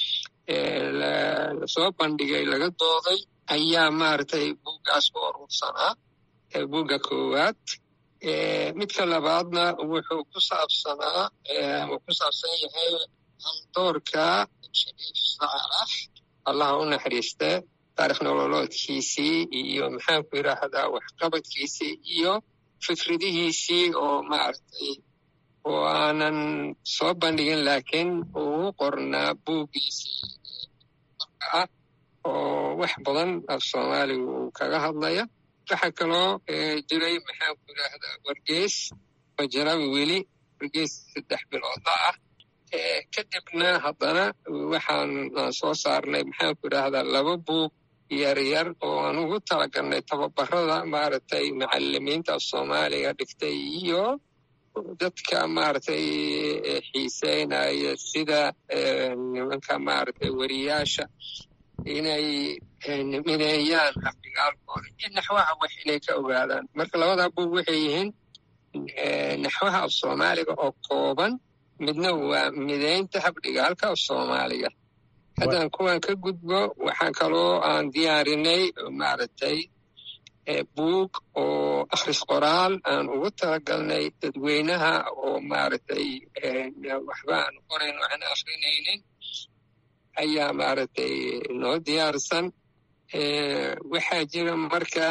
lasoo bandhigay laga dooday ayaa maaragtay buuggaas ku urursanaa buugga koowaad midka labaadna wuxuu ku saabsanaa uu ku saabsan yahay haldoorka shariif saalax allaha u naxariiste taarikh nololoodkiisii iyo maxaanku yidhaahdaa waxqabadkiisii iyo fikradihiisii oo maaragtay oo aanan soo bandhigin laakiin uu qornaa buuggiisii ah oo wax badan af soomaaliga uu kaga hadlaya waxaa kaloo jiray maxaanku yidhaahdaa wargeys ma jira weli wargeys saddex biloodla ah kadibna haddana waxaan soo saarnay maxaan ku idhaahdaa laba buug yaryar oo aan ugu talagalnay tababarada maaragtay macalimiinta soomaaliga dhigtay iyo dadka maaragtay xiiseynaya sida nimanka maaragtay weriyaasha inay mineeyaan afdigaalkooda iyo naxwaha wax inay ka ogaadaan marka labadaa buug waxay yihiin naxwaha af soomaaliga oo kooban midna waa mideynta habdhigaalka af soomaaliga haddaan kuwan ka gudbo waxaan kaloo aan diyaarinay maaragtay buug oo akhris qoraal aan ugu talagalnay dadweynaha oo maaragtay waxba aan qorayn waxaan akrinaynin ayaa maaragtay noo diyaarsan waxaa jira marka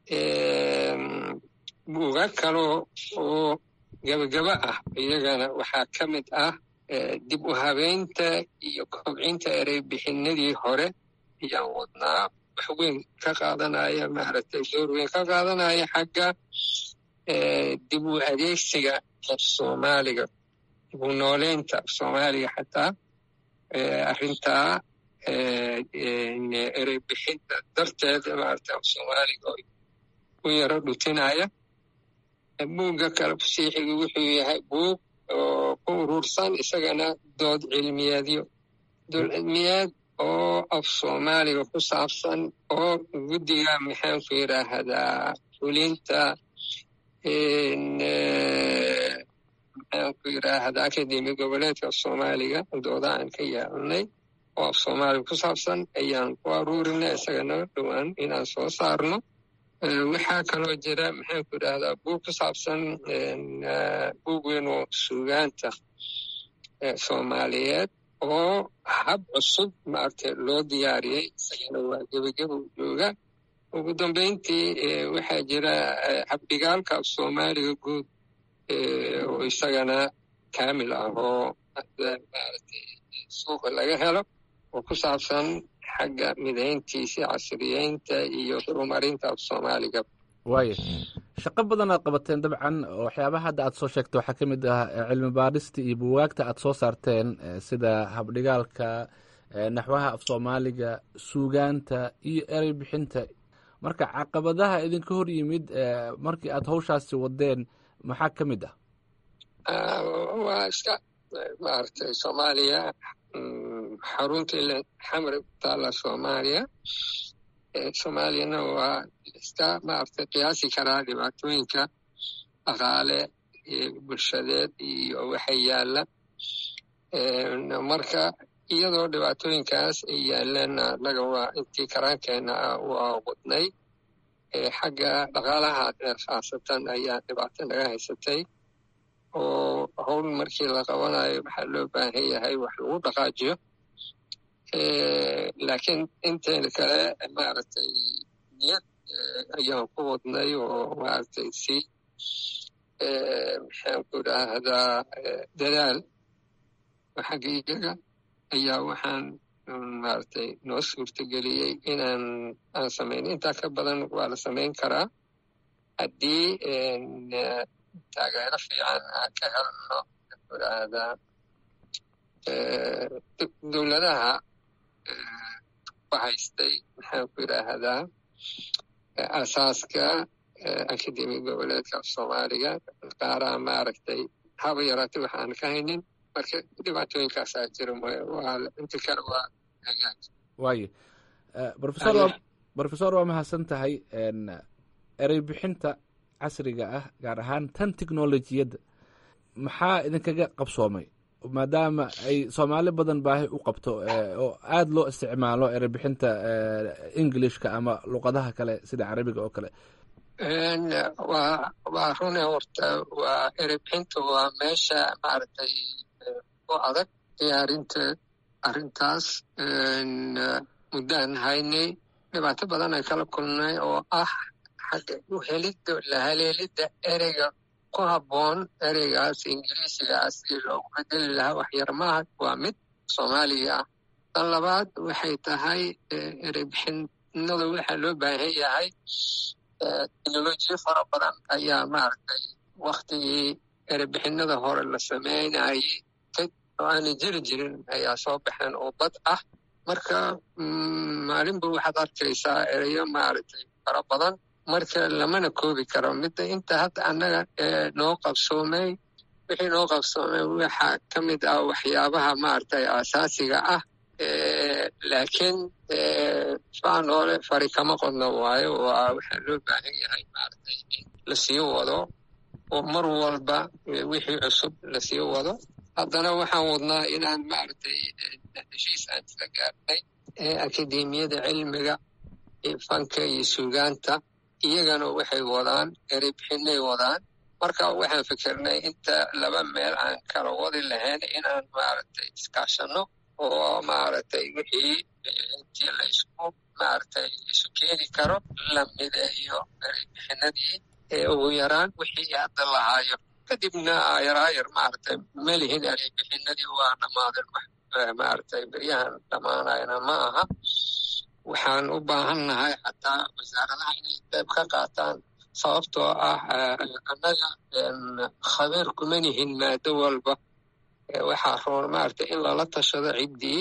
buuga kaloo oo gabagaba ah iyagana waxaa ka mid ah dib u habeynta iyo kobcinta erey bixinadii hore ayaan wadnaa wax weyn ka qaadanaya maaragtay door weyn ka qaadanaya xagga dib u adeegsiga af soomaaliga dib u nooleynta af soomaaliga xataa arrintaa erey bixinta darteed maaragtay af soomaaliga u yaro dhutinaya buugga kale fasiixiga wuxuu yahay buug oo ku urursan isagana dood cilmiyeedyo dood cilmiyeed oo af soomaaliga ku saabsan oo guddiga maxaanku yidhaahdaa fulinta maxaanku yidhaahdaa akademi goboleedka af soomaaliga dooda aan ka yeelnay oo af soomaaliga ku saabsan ayaan ku aruurinay isagana dhowaan inaan soo saarno waxaa kaloo jira maxaanku idhahdaa buug ku saabsan buug weyn oo suugaanta soomaaliyeed oo hab cusub maaragtay loo diyaariyey isagana waa gebageba u jooga ugu dambeyntii waxaa jira habdhigaalka af soomaaliga guud oo isagana kaamil ah oo maaragtay suuqa laga helo oo ku saabsan xagga midayntiisa casriyeynta iyo horumarinta af soomaaliga waaya shaqo badan aad qabateen dabcan waxyaabaha hadda aad soo sheegta waxaa ka mid ah cilmi baadhista iyo buwaagta aad soo saarteen sida habdhigaalka naxwaha af soomaaliga suugaanta iyo erey bixinta marka caqabadaha idinka hor yimid markii aad hawshaasi wadeen maxaa ka mid ah waa iska maaragtay soomaaliya xarunta ila xamri ku taalla soomaaliya soomaaliyana waa iska maaragtay qiyaasi karaa dhibaatooyinka dhaqaale bulshadeed iyo waxa yaalla marka iyadoo dhibaatooyinkaas ay yaaleen annaga waa intii karaankeena ah waa wadnay xagga dhaqaalaha khaasatan ayaa dhibaato naga haysatay oo howl markii la qabanayo waxaa loo baahan yahay wax lagu dhaqaajiyo laakiin inteena kale maaragtay niyad ayaan ku wadnay oo maaragtay si maxaanku idhaahdaa dadaal xagga iyaga ayaa waxaan maaragtay noo suurtageliyey inaan aan samayn intaa ka badan waa la samayn karaa haddii taageero fiican aan ka helno idhaahdaa dowladaha ku haystay maxaanku idhaahdaa asaaska akademi goboleedka af soomaaliga qaaraha maaragtay haba yaraatay wax aan ka haynin marka dhibaatooyinkaasaa jira inta kale waa hagaag waayo brofesor waa mahadsan tahay erey bixinta casriga ah gaar ahaan tan technolojiyadda maxaa idinkaga qabsoomay maadaama ay soomaali badan baahi u qabto oo aada loo isticmaalo erebixinta englishka ama luqadaha kale sida carabiga oo kale waa waa rune horta waa erebixinta waa meesha maaragtay u adag diyaarinta arrintaas muddaan haynay dhibaato badan ay kala kulnay oo ah xagga u helidda la haleelidda ereyga ku habboon ereygaas ingiriisigaas si loogu bedeli lahaa waxyar maaha waa mid soomaaliga ah tan labaad waxay tahay ereybixinada waxaa loo baahan yahay teknolojiyo fara badan ayaa maaragtay waktigii erebixinada hore la sameynayay dad oo aanay jiri jirin ayaa soo baxeen oo bad ah marka maalinba waxaad arkaysaa ereyo maaragtay fara badan marka lamana koobi karo midda inta hadda annaga noo qabsoomay wixii noo qabsoomay waxaa ka mid ah waxyaabaha maaragtay aasaasiga ah laakiin faanoole fari kama qodno waayo waa waxaa loo baahan yahay maaragtay in lasii wado oo mar walba wixii cusub lasii wado haddana waxaan wadnaa inaan maaragtay heshiis aan isla gaarnay akademiyada cilmiga fanka iyo suugaanta iyagana waxay wadaan erebixinay wadaan marka waxaan fikirnay inta laba meel aan kala wadi lahayn inaan maaragtay iskaashanno oo maaragtay wixii intii la isku maaragtay isu keeni karo la mideeyo erebixinadii ugu yaraan wixii hadda lahaayo kadibna ayaraayar maaragtay melihin erebixinadii waa dhammaadeen maaragtay beryahan dhammaanayna ma aha waxaan u baahannahay xataa wasaaradaha inay qayb ka qaataan sababtoo ah annaga khabiir kuma nihin maado walba waxaa roon maaragtay in lala tashado ciddii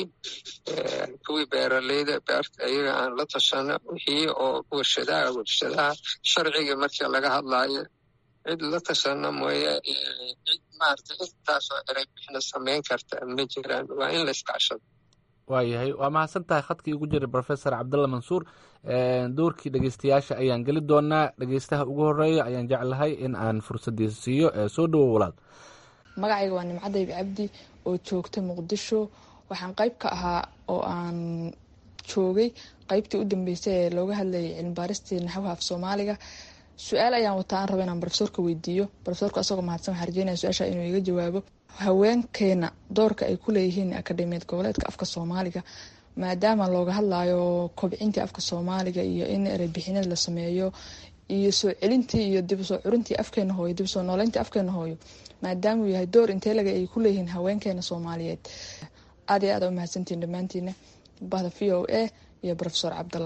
kuwii beeraleyda beerta iyaga aan la tashano wixii oo warshadaha warshadaha sharciga markii laga hadlaayo cid la tashano mooye cid maaragtay intaasoo ereybixina samayn karta ma jiraan waa in la iskaashado waayahay waa mahadsan tahay khadkii ugu jiray professor cabdalla mansuur doorkii dhegeystayaasha ayaan geli doonaa dhegeystaha ugu horeeya ayaan jeclahay in aan fursaddiisa siiyo soo dhowo walaal magacayga waa nimcadayb cabdi oo joogta muqdisho waxaan qayb ka ahaa oo aan joogay qaybtii u dambeysay ee looga hadlayay cilmibaaristii naxwaha af soomaaliga su-aal ayaan wataa aan raba inaan profesorka weydiiyo profesorka asagoo mahadsan waxaan rajeynaya su-aasha inuu iga jawaabo haweenkeena doorka ay ku leeyihiin akademiyad goboleedka afka soomaaliga maadaama looga hadlayo kobcintii afka soomaaliga iyo in erebixinada la sameeyo iyo soo celintii iyo dib usoo curintii afkeena hooyo dib usoo nooleyntii afkeena hooyo maadaamauu yahay door inteelaga ay ku leeyihiin haweenkeena soomaaliyeed aad iyo aad u mahadsantiin dhammaantiina bahda v o a iyo profesor cabdalla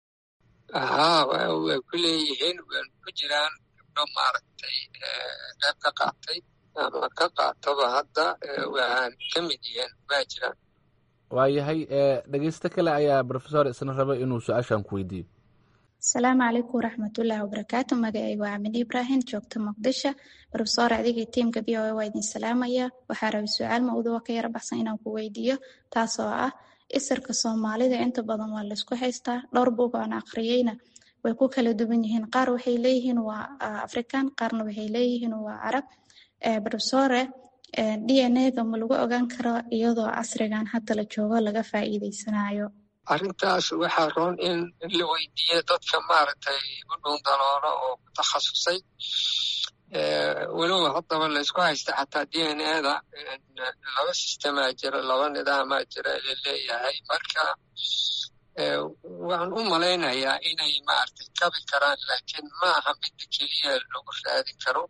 haa way ku leeyihiin waan ku jiraan gabdho maaragtay qayb ka qaatay ama ka qaataba hadda waan ka mid yihiin waa jiraan waayahay dhegeysto kale ayaa profesor isna raba inuu su-aashan ku weydiiyo asalaamu calaykum waraxmatullaahi wabarakaatu magacaygu waa amin ibrahim joogta muqdisho rofesor adigii tiimka v o a waa idin salaamaya waxaa rabay su-aal mawduuca ka yara baxsan inaan ku weydiiyo taasoo ah isirka soomaalida inta badan waa laysku haystaa dhowr buug aan akhriyeyna way ku kala duwan yihiin qaar waxay leeyihiin waa african qaarna waxay leeyihiin waa carab rofesore d n a-ga ma lagu ogaan karo iyadoo casrigan hadda la joogo laga faa'iideysanayo arrintaas waxaa roon in la weydiiyo dadka maaragtay u dhuundaloolo oo ku takhasusay weliba haddaba laysku haysta xataa d n a-da laba sistemaa jira laba nidaamaa jira laleeyahay marka waxaan u malaynayaa inay maaragtay kabi karaan laakiin ma aha midda keliya lagu raadin karo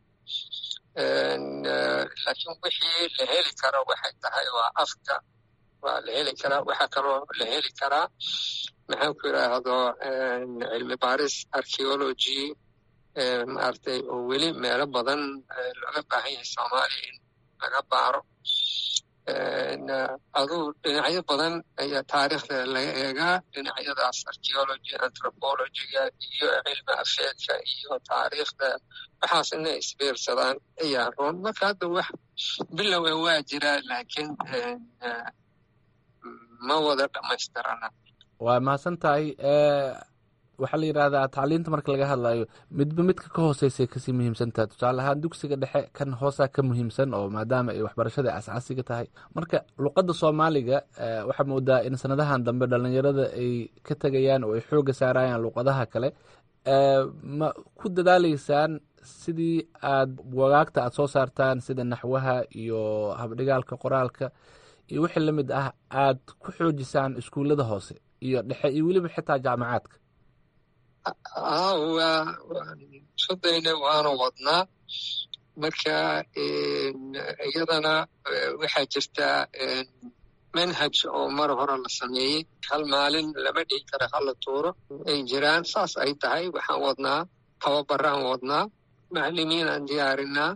laakiin wixii la heli karo waxay tahay waa afka waa la heli karaa waxaa kaloo la heli karaa maxaan ku yidhaahdo cilmi baaris archeology maaragtay oo weli meelo badan looga baahan yahay soomaaliya in laga baaro aduu dhinacyo badan ayaa taariikhda laga eegaa dhinacyadaas archeology anthropologyga iyo cilmi afeedka iyo taariikhda waxaas inay isbiirsadaan ayaa roon marka hadda wax bilowe waa jiraa laakiin ma wada dhammaystirana waa mahadsan tahay waxaa la yidhahdaa tacliinta marka laga hadlayo midba midka ka hooseysay kasii muhiimsantaha tusaale ahaan dugsiga dhexe kan hoosaa ka muhiimsan oo maadaama ay waxbarashada asaasiga tahay marka luqadda soomaaliga waxaa moodaa in sanadahan dambe dhalinyarada ay ka tegayaan oo ay xooga saarayaan luqadaha kale ma ku dadaaleysaan sidii aad wagaagta aad soo saartaan sida naxwaha iyo habdhigaalka qoraalka iyo wixii la mid ah aad ku xoojisaan iskuullada hoose iyo dhexe iyo weliba xitaa jaamacaadka haa waa waan sodayna waana wadnaa marka iyadana waxaa jirtaa manhaj oo mar hore la sameeyey hal maalin lama dhihi kara hala tuuro ay jiraan saas ay tahay waxaan wadnaa tababaraan wadnaa macalimiin aan diyaarinaa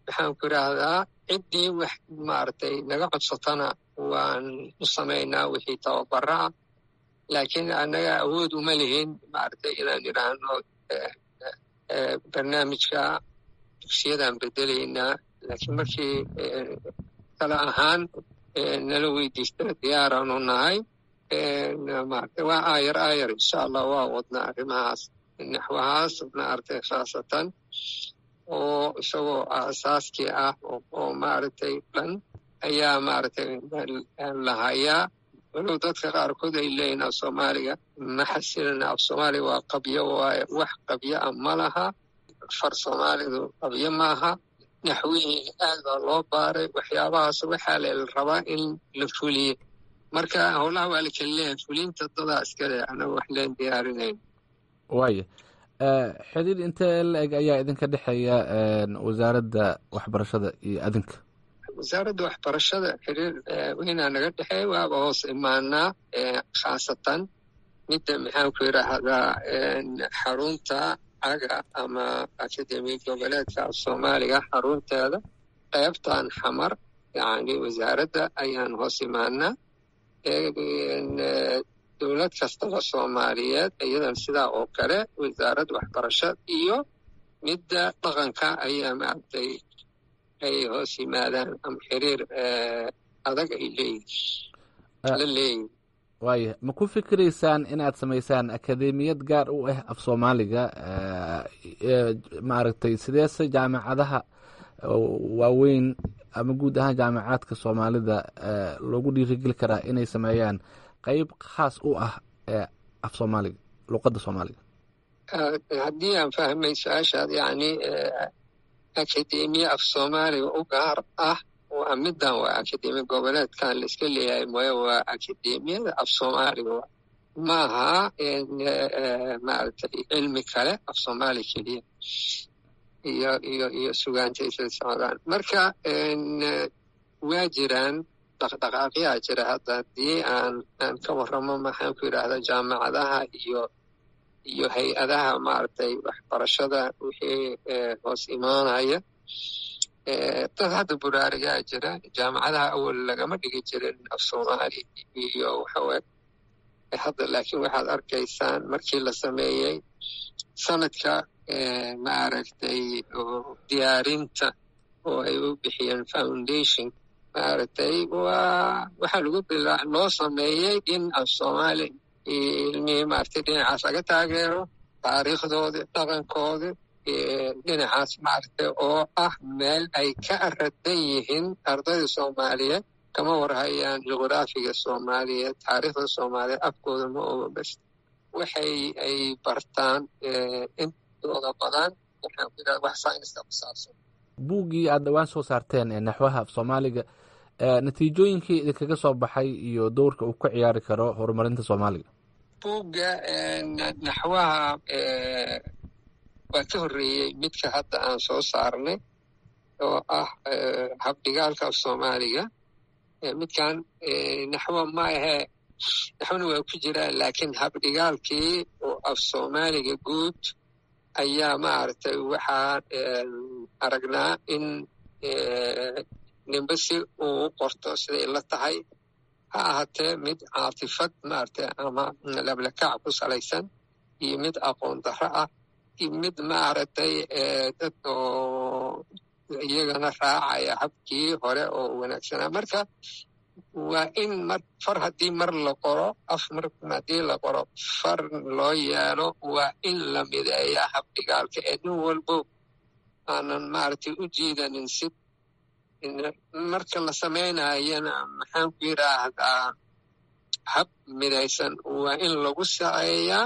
maxaan ku idhaahdaa ciddii wax maaragtay naga codsatana waan u samaynaa wixii tababara ah laakiin annaga awood uma lihin maaragtay inaan idhaahno barnaamijka dugsiyadaan bedelaynaa laakiin markii kale ahaan nala weydiista diyaaraanu nahay maaragtay waa aayar aayar insha allah waa wadnaa arrimahaas naxwahaas maaragtay khaasatan oo isagoo aasaaskii ah oo maaragtay dhan ayaa maaragtay lahayaa walow dadka qaarkood ay leeyihin af soomaaliga ma xasilina af soomaaliga waa qabyo waaye wax qabyo ah ma laha far soomaalidu qabyo maaha naxwihii aad baa loo baaray waxyaabahaas waxaa la rabaa in la fuliye marka howlaha waa la kala leeyahay fulinta dadaa iskale anaga wax leen diyaarinayn waaya xidhiir intee la-eg ayaa idinka dhexeeya wasaaradda waxbarashada iyo adinka wasaaradda waxbarashada xiriir weynaa naga dhexeeya waaba hoos imaanaa khaasatan midda maxaan ku yidhaahdaa xarunta caga ama akademi goboleedka af soomaaliga xarunteeda qeybtan xamar yacni wasaaradda ayaan hoos imaanaa dowlad kastaba soomaaliyeed iyadan sidaa oo kale wasaaradda waxbarasha iyo midda dhaqanka ayaa maaragtay ay hoos yimaadaan ama xiriir adag ay leeyihin la leeyihin waaya ma ku fikiraysaan inaad samaysaan akademiyad gaar u ah af soomaaliga maaragtay sideese jaamacadaha waaweyn ama guud ahaan jaamacaadka soomaalida loogu dhiirigeli karaa inay sameeyaan qeyb khaas u ah af soomaaliga luqadda soomaaliga haddii aan fahmay su-aashaad yacni akademiya af soomaaliga u gaar ah waa middan waa akademiya goboleedkan la iska leeyahay mooye waa akademiyada af soomaaliga maaha maaragtay cilmi kale af soomaali keliya iyo iyo iyo sugaantaysay socdaan marka waa jiraan dhaqdhaqaaqyaa jira hadda haddii aan aan ka warramo maxaan ku yidhaahdaa jaamacadaha iyo iyo hay-adaha maaragtay waxbarashada wixii hoos imaanaya dad hadda buraarigaa jira jaamacadaha awal lagama dhigi jirin af soomaali iyo waxawe hadda laakiin waxaad arkaysaan markii la sameeyey sanadka maaragtay diyaarinta oo ay u bixiyeen foundation maaragtay waa waxaa lagu bilaa loo sameeyey in af soomaali ilmihii maaragtay dhinacaas laga taageero taariikhdoodi dhaqankoodi dhinacaas maaragtay oo ah meel ay ka radan yihiin ardayda soomaaliyeed kama warhayaan juqraafiga soomaaliyeed taariikhda soomaaliyeed afkooda ma oga bas waxay ay bartaan intooda badan waxaan ku yidhahda wax sayniska ku saabsan buuggii aada dhowaan soo saarteen ee naxwaha af soomaaliga natiijooyinkii idinkaga soo baxay iyo dowrka uu ka ciyaari karo horumarinta soomaaliga buugga naxwaha waa ka horreeyey midka hadda aan soo saarnay oo ah habdhigaalka af soomaaliga midkan naxwo ma ahee naxwona waa ku jiraa laakiin habdhigaalkii oo af soomaaliga guud ayaa maaragtay waxaan aragnaa in nimbe si uu u qorto siday la tahay ha ahaatee mid caatifad maaragtay ama lablakac ku salaysan iyo mid aqoon darro ah iyo mid maaragtay dad oo iyagana raacaya habkii hore oo wanaagsanaa marka waa in mar far haddii mar la qoro af mar haddii la qoro far loo yeelo waa in la mideeya habdhigaalka ee nin walbo aanan maaragtay u jiidanin si marka la samaynayana maxaan ku yidhaahdaa hab midaysan waa in lagu saceeyaa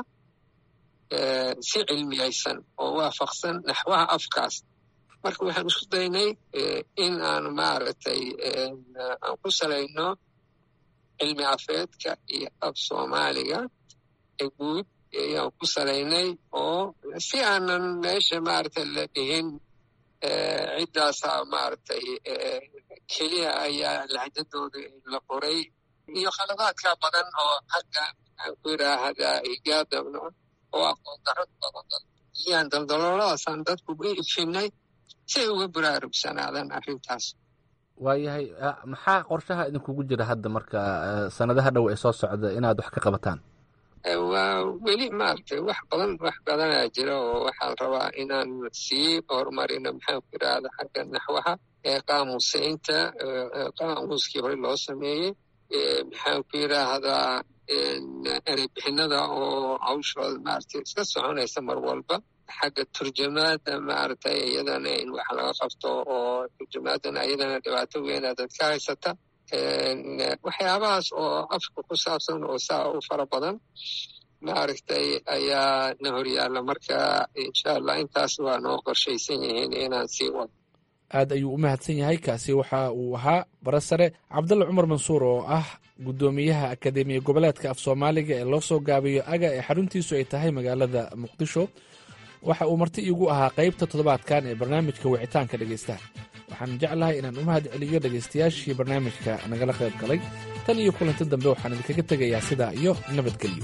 si cilmiyaysan oo waafaqsan naxwaha afkaas marka waxaan isku daynay in aan maaragtay aan ku salayno cilmi afeedka iyo af soomaaliga ee guud ayaan ku salaynay oo si aanan meesha maaragtay la dhihin ciddaasaa maaragtay keliya ayaa lahjadooda la qoray iyo khaladaadka badan oo hadda aan ku yidhaahdaa higaadabno oo aqoon darro badan ayaan daldalooladaasaan dadku u ifinay si ay uga buraarugsanaadaan arrintaas waayahay maxaa qorshaha idinkugu jira hadda marka sanadaha dhow ee soo socda inaad wax ka qabataan waa weli maaragtay wax badan wax badanaa jira oo waxaa rabaa inaan sii horumarino maxaan ku yidhaahda xagga naxwaha ee qaamuusaynta qaamuuskii hore loo sameeyey maxaan ku yidhaahdaa ereybixinada oo hawshooda maaragtay iska soconaysa mar walba xagga turjamaada maaragtay iyadana in wax laga qabto oo turjamaadana iyadana dhibaato weyna dadka haysata waxyaabahaas oo afka ku saabsan oo saa u fara badan maaragtay ayaa na horyaalla marka insha allah intaas waa noo qorshaysan yihiin inaan sii wado aad ayuu u mahadsan yahay kaasi waxa uu ahaa barasare cabdalla cumar mansuur oo ah guddoomiyaha akadeemiya goboleedka af soomaaliga ee loo soo gaabiyo aga ee xaruntiisu ay tahay magaalada muqdisho waxa uu marti iigu ahaa qaybta toddobaadkan ee barnaamijka wicitaanka dhegaystaha waxaan jeclahay inaan u mahad celiyo dhegaystayaashii barnaamijka nagala qayb galay tan iyo kulanti dambe waxaan idinkaga tegayaa sidaa iyo nabadgelyo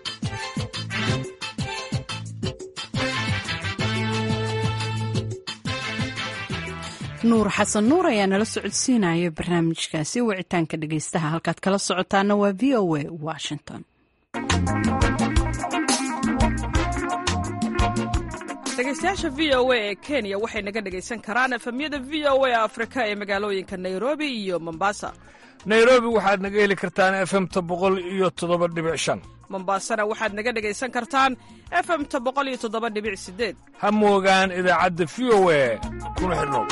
nuur xasan nuur ayaa nala socodsiinaya barnaamijkaasi wicitaanka dhegaystaha halkaad kala socotaana waa v o a washington dhegaystayaasha v o a ee kenya waxay naga dhegaysan karaan efemyada v o a afrika ee magaalooyinka nairobi iyo mombasa nairobi waxaad naga heli kartaan efemta boqol iyo toddoba dhibic shan mombasana waxaad naga dhegaysan kartaan efemta boqol iyo toddoba dhibic sideed ha moogaan idaacadda v o a kuna xidhnow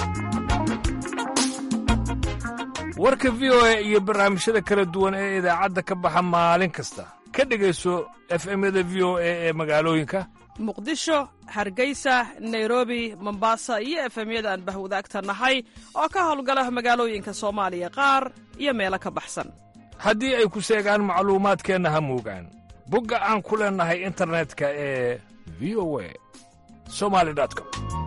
warka v o a iyo barnaamijyada kala duwan ee idaacadda ka baxa maalin kasta ka dhegayso efemyada v o a ee magaalooyinka muqdisho hargeysa nairobi mombasa iyo efemyada aan bahwadaagta nahay oo ka howlgala magaalooyinka soomaaliya qaar iyo meelo ka baxsan haddii ay ku seegaan macluumaadkeenna ha moogaan bogga aan ku leennahay internetka ee v o a somali com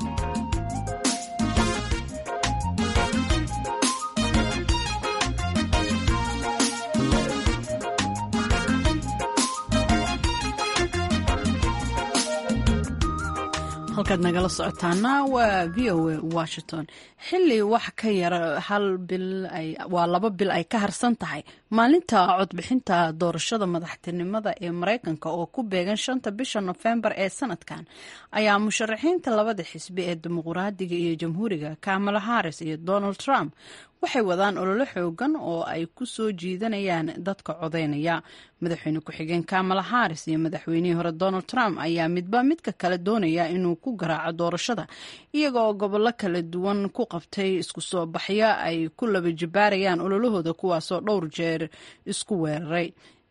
halkaad nagala socotaana waa v o a washington xili wax ka yara hal bil waa laba bil ay ka harsan tahay maalinta codbixinta doorashada madaxtinimada ee mareykanka oo ku beegan shanta bisha nofembar ee sanadkan ayaa musharaxiinta labada xisbi ee dimuqraadiga iyo jamhuuriga kamala harris iyo donald trump waxay wadaan ololo xoogan oo ay ku soo jiidanayaan dadka codeynaya madaxweyne ku-xigeen kamala harris iyo madaxweynihii hore donald trump ayaa midba midka kale doonaya inuu ku garaaco doorashada iyaga oo gobollo kala duwan ku qabtay isku soo baxyo ay ku laba jibaarayaan ololahooda kuwaasoo dhowr jeer isku weeraray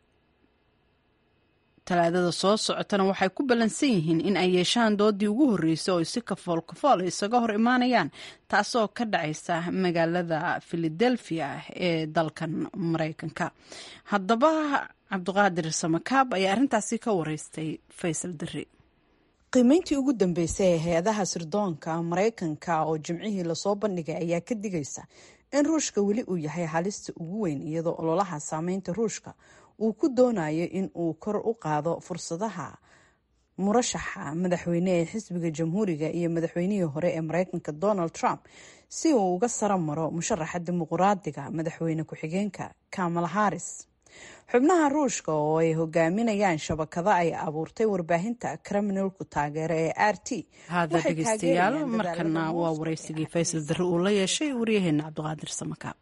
talaadada soo socotana waxay ku ballansan yihiin in ay yeeshaan doodii ugu horreysay oo si kafool kafool isaga hor imaanayaan taasoo ka dhacaysa magaalada filadelfia ee dalkan mareykanka haddaba cabdiqaadir samakaab ayaa arrintaasi ka wareystay faysal diri qiimeyntii ugu dambeysay ee hay-adaha sirdoonka mareykanka oo jimcihii lasoo bandhigay ayaa ka digaysa in ruushka weli uu yahay halista ugu weyn iyadoo ololaha saameynta ruushka uu ku doonayo in uu kor u qaado fursadaha murashaxa madaxweyne ee xisbiga jamhuuriga iyo madaxweynihii hore ee mareykanka donald trump si uu uga saro maro musharaxa dimuqraadiga madaxweyne ku-xigeenka kamala harris xubnaha ruushka oo ay hogaaminayaan shabakado ay abuurtay warbaahinta kriminalku taageero ee r t haada dhegeystayaal markana waa wareysigii faysal darre uu la yeeshay waryaheena cabdiqaadir samakaab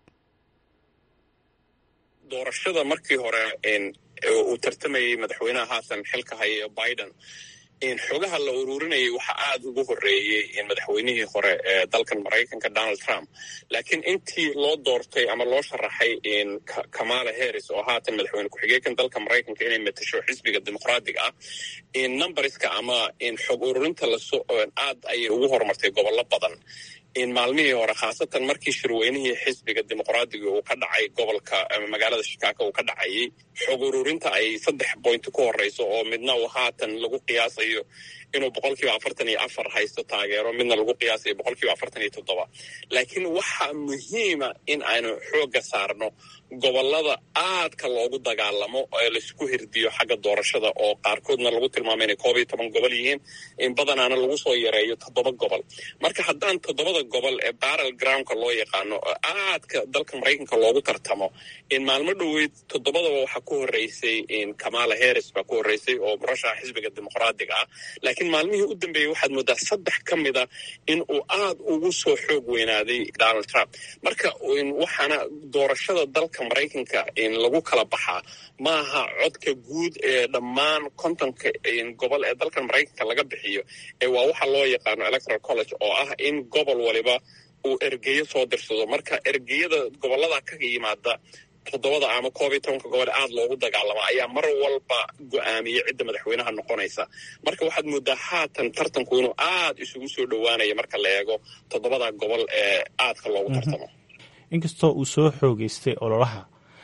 doorashada markii hore uu tartamayey madaxweynaha haatan xilka haya biden xogaha la ururinayay waxa aad ugu horeeyey madaxweynihii hore ee dalkan maraykanka donald trump laakiin intii loo doortay ama loo sharaxay kamala harris oo haatan madaxweyne ku-xigeenkan dalka maraykanka inay matasho xisbiga dimuqraadiga ah numberska ama xog ururinta aad ayay ugu horumartay gobollo badan maalmihii hore khaasatan markii shirweynihii xisbiga dimuqraadiga uu ka dhacay gobolka magaalada shikago uu ka dhacayay xog ururinta ay saddex boynti ku horeyso oo midna uu haatan lagu qiyaasayo inuu boqolkiiba afartan iyo afar haysto taageero midna lagu qiyaasayo boqolkiiba afartan iyo toddoba laakiin waxaa muhiima in aynu xoogga saarno gobolada aadka loogu dagaalamo ee laisku hirdiyo xagga doorashada oo qaarkoodna lagu tilmaamo inay koob iyo toban gobol yihiin in badanaana lagu soo yareeyo toddoba gobol marka haddaan toddobada gobol ee barrel groundka loo yaqaano oo aadka dalka maraykanka loogu tartamo in maalmo dhoweyd toddobadaba waxaa ku horreysay in kamala harris baa ku horreysay oo murashaxa xisbiga dimuqraadiga ah laakiin maalmihii u dambeeyey waxaad moodaa saddex ka mida in uu aad ugu soo xoog weynaaday donald trump marka waxaana doorashada dalka maraykanka in lagu kala baxaa maaha codka guud ee dhammaan kontonka gobol ee dalkan maraykanka laga bixiyo ee waa waxa loo yaqaano electoral college oo ah in gobol waliba uu ergeyo soo dirsado marka ergeyada gobolada ka yimaada toddobada ama koob iyo tobanka gobol aad loogu dagaalama ayaa mar walba go-aamiya cidda madaxweynaha noqonaysa marka waxaad moodaa haatan tartanku inuu aad isugu soo dhowaanayo marka la eego toddobada gobol ee aadka loogu tartamo inkastoo uu soo xoogeystay ololaha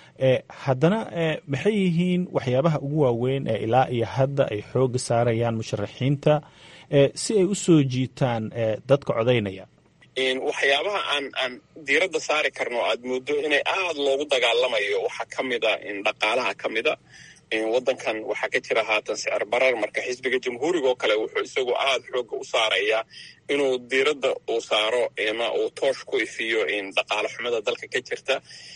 haddana maxay yihiin waxyaabaha ugu waaweyn ee ilaa iyo hadda ay xooga saarayaan musharaxiinta si ay u soo jiitaan dadka codaynaya waxyaabaha aan aan diiradda saari karno aad mooddo inay aada loogu dagaalamayo waxaa ka mida dhaqaalaha ka mida waddankan waxaa ka jira haatan sicir barar marka xisbiga jamhuuriga oo kale wuxuu isagu aada xoogga u saarayaa inuu diiradda uu saaro ama uu toosh ku ifiyo dhaqaale xumada dalka ka jirta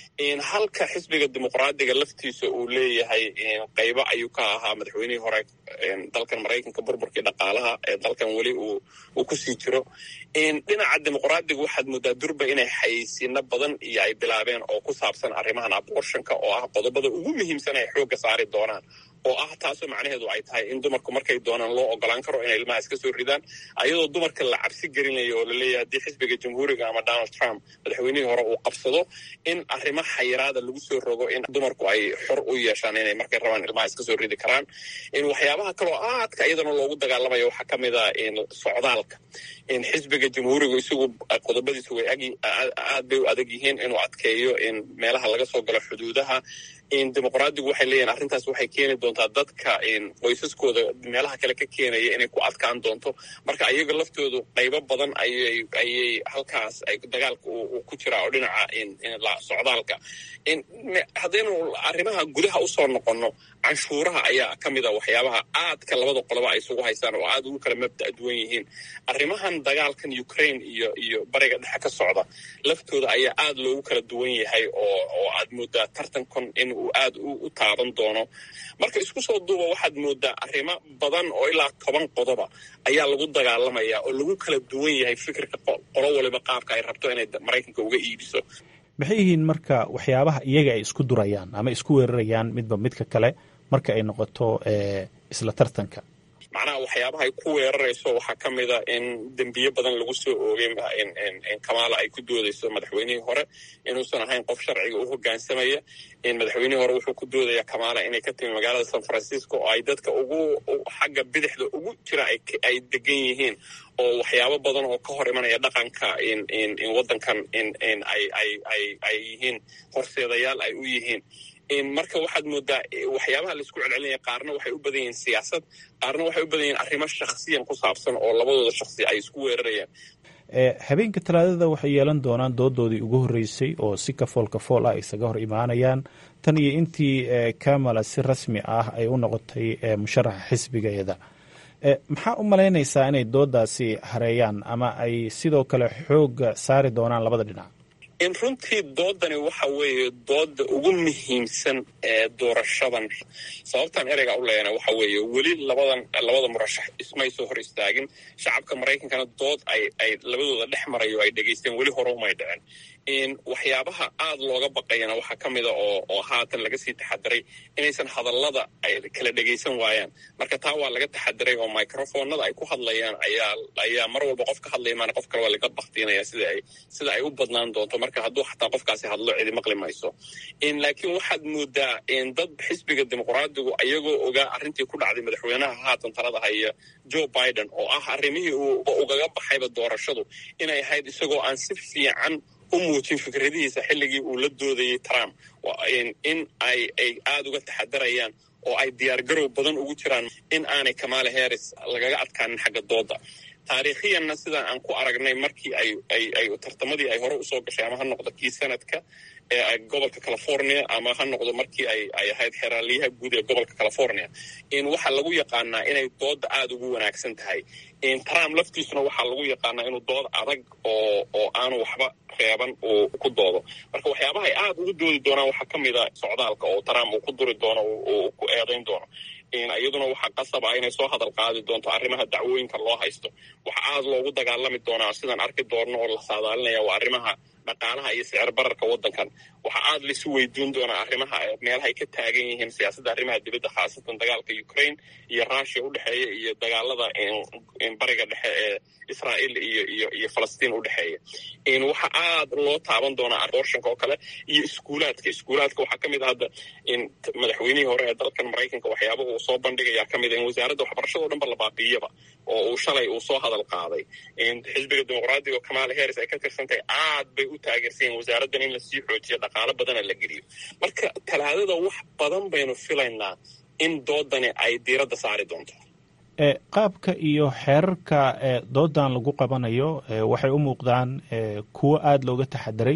halka xisbiga dimuqraadiga laftiisa uu leeyahay qaybo ayuu ka ahaa madaxweynihii hore dalkan maraykanka burburkii dhaqaalaha ee dalkan weli uu kusii jiro dhinaca dimuqraadiga waxaad moodaa durba inay xayeysiino badan iyo ay bilaabeen oo ku saabsan arrimahan abortionka oo ah qodobada ugu muhiimsan ay xoogga saari doonaan oo ah taasoo macnaheedu ay tahay in dumarku markay doonaan loo ogolaan karo inay ilmaha iska soo ridaan ayadoo dumarka la cabsi gelinayo oo laleeyahay haddii xisbiga jamhuuriga ama donald trump madaxweynihii hore uu qabsado in arrimo xayiraada lagu soo rogo in dumarku ay xor u yeeshaan inay markay rabaan ilmaha iska soo ridi karaan in waxyaabaha kaloo aadka iyadana loogu dagaalamayo waxaa ka mid a socdaalka in xisbiga jamhuuriga isagu qodobadiisu way aad bay u adag yihiin inuu adkeeyo in meelaha laga soo galo xuduudaha in dimuqraadigu waxay leeyihin arrintaas waxay keeni doontaa dadka qoysaskooda meelaha kale ka keenaya inay ku adkaan doonto marka ayaga laftoodu qaybo badan ayay ayay halkaas ay dagaalka ku jiraa oo dhinaca socdaalka haddaynu arrimaha gudaha usoo noqonno canshuuraha ayaa ka mid a waxyaabaha aadka labada qoloba ay isugu haystaan oo aad ugu kala mabda duwan yihiin arrimahan dagaalkan ukraine iyo iyo bariga dhexe ka socda laftooda ayaa aad loogu kala duwan yahay oo oo aad moodaa tartankan in uu aad u taaban doono marka isku soo duuba waxaad moodaa arrimo badan oo ilaa toban qodoba ayaa lagu dagaalamaya oo lagu kala duwan yahay fikirka qolo waliba qaabka ay rabto inay maraykanka uga iibiso maxay yihiin marka waxyaabaha iyaga ay isku durayaan ama isku weerarayaan midba midka kale marka ay noqoto isla tartanka macnaha waxyaabaha ay ku weerarayso waxaa ka mid a in dembiye badan lagu soo oogay in kamaala ay ku doodayso madaxweynihii hore inuusan ahayn qof sharciga u hogaansamaya in madaxweynihii hore wuxuu ku doodaya kamaala inay ka timi magaalada san francisco oo ay dadka ugu xagga bidixda ugu jira ay degan yihiin oo waxyaabo badan oo ka hor imanaya dhaqanka in waddankan in ay yihiin horseedayaal ay u yihiin marka waxaad moodaa waxyaabaha laisku celcelinaya qaarna waxay u badan yihiin siyaasad qaarna waxay u badan yihiin arrimo shakhsiyan ku saabsan oo labadooda shakhsi ay isku weerarayaan habeenka talaadada waxay yeelan doonaan doodoodii ugu horreysay oo si kafool kafool ah isaga hor imaanayaan tan iyo intii kamala si rasmi ah ay u noqotay musharaxa xisbigeeda maxaa u malaynaysaa inay doodaasi hareeyaan ama ay sidoo kale xooga saari doonaan labada dhinac in runtii doodani waxa weeye dooda ugu muhiimsan ee doorashadan sababtan ereyga u leeyana waxa weeye weli labadan labada murashax ismay soo hor istaagin shacabka maraykankana dood ay ay labadooda dhex marayo ay dhegaysteen weli hore umay dhicin in waxyaabaha aada looga baqayana waxaa ka mida oo oo haatan laga sii taxadiray inaysan hadallada ay kala dhegaysan waayaan marka taa waa laga taxadiray oo microfonada ay ku hadlayaan ayaa ayaa mar walba qof ka hadlaya maana qof kale waa laga baktiinaya sida ay sida ay u badnaan doonto marka hadduu xataa qofkaasi hadlo cidi maqli mayso in laakiin waxaad moodaa in dad xisbiga dimuqraadigu ayagoo ogaa arrintii ku dhacday madaxweynaha haatan talada haya joe biden oo ah arrimihii uu ugaga baxayba doorashadu inay ahayd isagoo aan si fiican u muujin fikradihiisa xilligii uu la doodayay trump in ay ay aada uga taxadarayaan oo ay diyaargarow badan ugu jiraan in aanay kamala harris lagaga adkaanin xagga dooda taariikhiyanna sidaan aan ku aragnay markii ay ay ay tartamadii ay hore usoo gashay ama ha noqdo kii sanadka ee gobolka california ama ha noqdo markii ay ay ahayd xeraaliyaha guud ee gobolka california in waxaa lagu yaqaanaa inay dooda aada ugu wanaagsan tahay in trump laftiisuna waxaa lagu yaqaanaa inuu dood adag oo oo aanu waxba reeban uu ku doodo marka waxyaabaha ay aada ugu doodi doonaan waxaa ka mid a socdaalka oo trump uu ku duri doono uu ku eedayn doono iyaduna waxaa qasab ah inay soo hadal qaadi doonto arrimaha dacwooyinka loo haysto waxaa aada loogu dagaalami doonaa sidaan arki doonno oo la saadaalinaya waa arrimaha dhaqaalaha iyo sicir bararka waddankan waxaa aada laisu weydiin doonaa arrimaha meelaha ay ka taagan yihiin siyaasadda arrimaha dibadda khaasatan dagaalka ukraine iyo russia u dhexeeya iyo dagaalada bariga dhexe ee israa'iil iyo iyo iyo falastiin u dhexeeya waxaa aada loo taaban doonaa abortionka oo kale iyo iskuulaadka iskuulaadka waxaa ka mid a hadda in madaxweynihii hore ee dalkan maraykanka waxyaaba uu soo bandhigayaa ka mid a in wasaaradda waxbarashada o dhan ba la baabiiyaba oo uu shalay uu soo hadal qaaday xisbiga dimuqraadiga oo kamala harris ay ka tirsantahay aad bay u taageersan yihin wasaaraddan in lasii xoojiyo dhaqaalo badana la geliyo marka talaadada wax badan baynu filaynaa in doodani ay diiradda saari doonto qaabka iyo xeerarka doodan lagu qabanayo waxay u muuqdaan kuwo aada looga taxadiray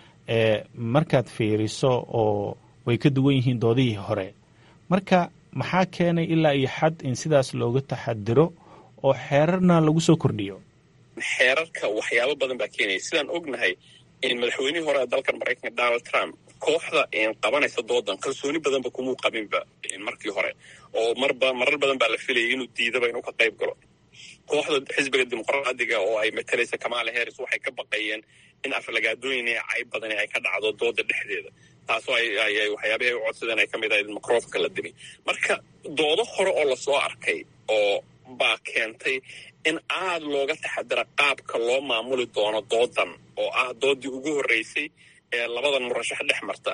markaad fiiriso oo way ka duwan yihiin doodihii hore marka maxaa keenay ilaa iyo xad in sidaas looga taxadiro oo xeerarna lagu soo kordhiyo xeerarka waxyaabo badan baa keenaya sidaan ognahay madaxweynihii hore ee dalkan maraykanka donald trump kooxda qabanaysa doodan kalsooni badanba kumuu qabinba markii hore oo marba marar badan baa la filayay inuu diidaba inuu ka qayb galo kooxda xisbiga dimuqraadiga oo ay matalaysa kamala harris waxay ka baqayeen in aflagaadooyin iyo cayb badani ay ka dhacdo dooda dhexdeeda taasoo ay waxyaabahi u codsadeen ay ka mid ahayd microfonka la dimi marka doodo hore oo lasoo arkay oo baa keentay in aada looga taxadira qaabka loo maamuli doono doodan oo ah doodii ugu horreysay ee labadan murashax dhex marta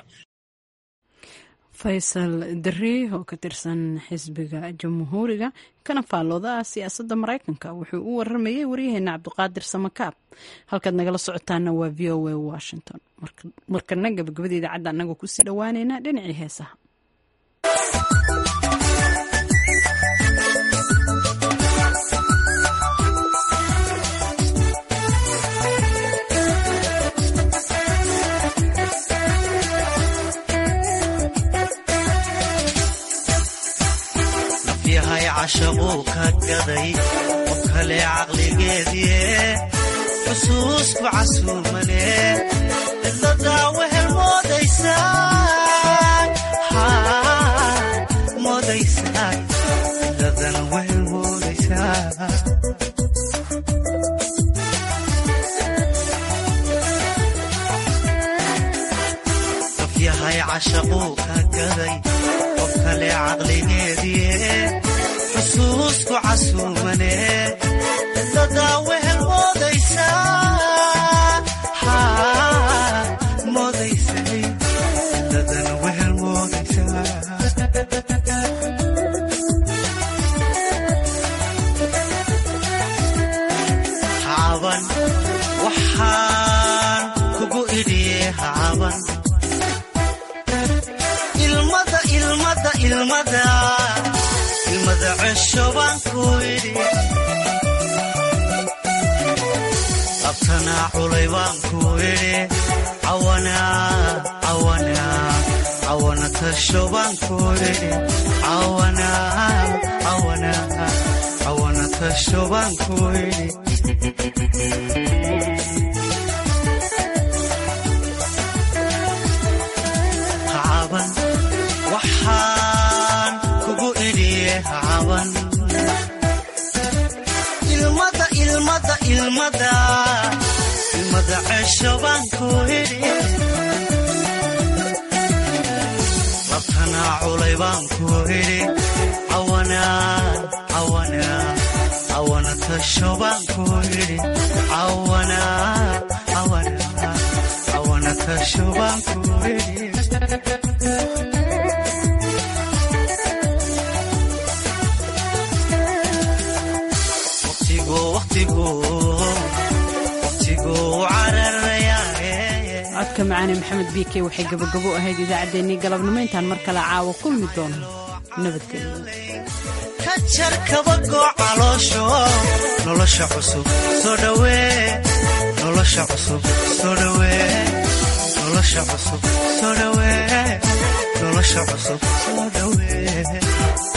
faysal dari oo ka tirsan xisbiga jamhuuriga kana faallooda ah siyaasadda maraykanka wuxuu u waramayay waryaheena cabdiqaadir samakaab halkaad nagala socotaana waa v o a washington markana gabagabada idaacadda anagoo kusii dhowaaneynaa dhinacii heesaha cashaquu ka gaday qof kale caqligeedie xusuusku casuumane cidladaa wehel moodaysaa cidladan wehel moodaysaa qof yahay cashaquu ka gaday qof kale caqligeedie xusuusku casuumane cidladaa wehel moodaysaa moodaysay cidladan wehel moodaysaa hacaban waxaan kugu idhiye hacaban ilmada ilmada ilmada ilmada cesho baan ku idhi abtanaa culay baan ku idhi cawana tasho baan ku idhi cawana tasho baan ku idhi hacaban waxaan kugu idhiye hacaban ilmada ilmada ilmada ilmada cesho baan ku idhi labtanaa culay baan ku idhi cawana tasho baan ku idhi cawana tasho baan ku idhi codka macaane maxamed biike waxay gabagabo ahayd idaacaddeenii galabnimo intaan mar kale caawa kulmi doono nabadgelyo ka jar kabagoo caloosho nolosha cusub soo dhawee nolosha cusub soo dhawee nolosha cusub soo dhawee nolosha cusub soo dhawee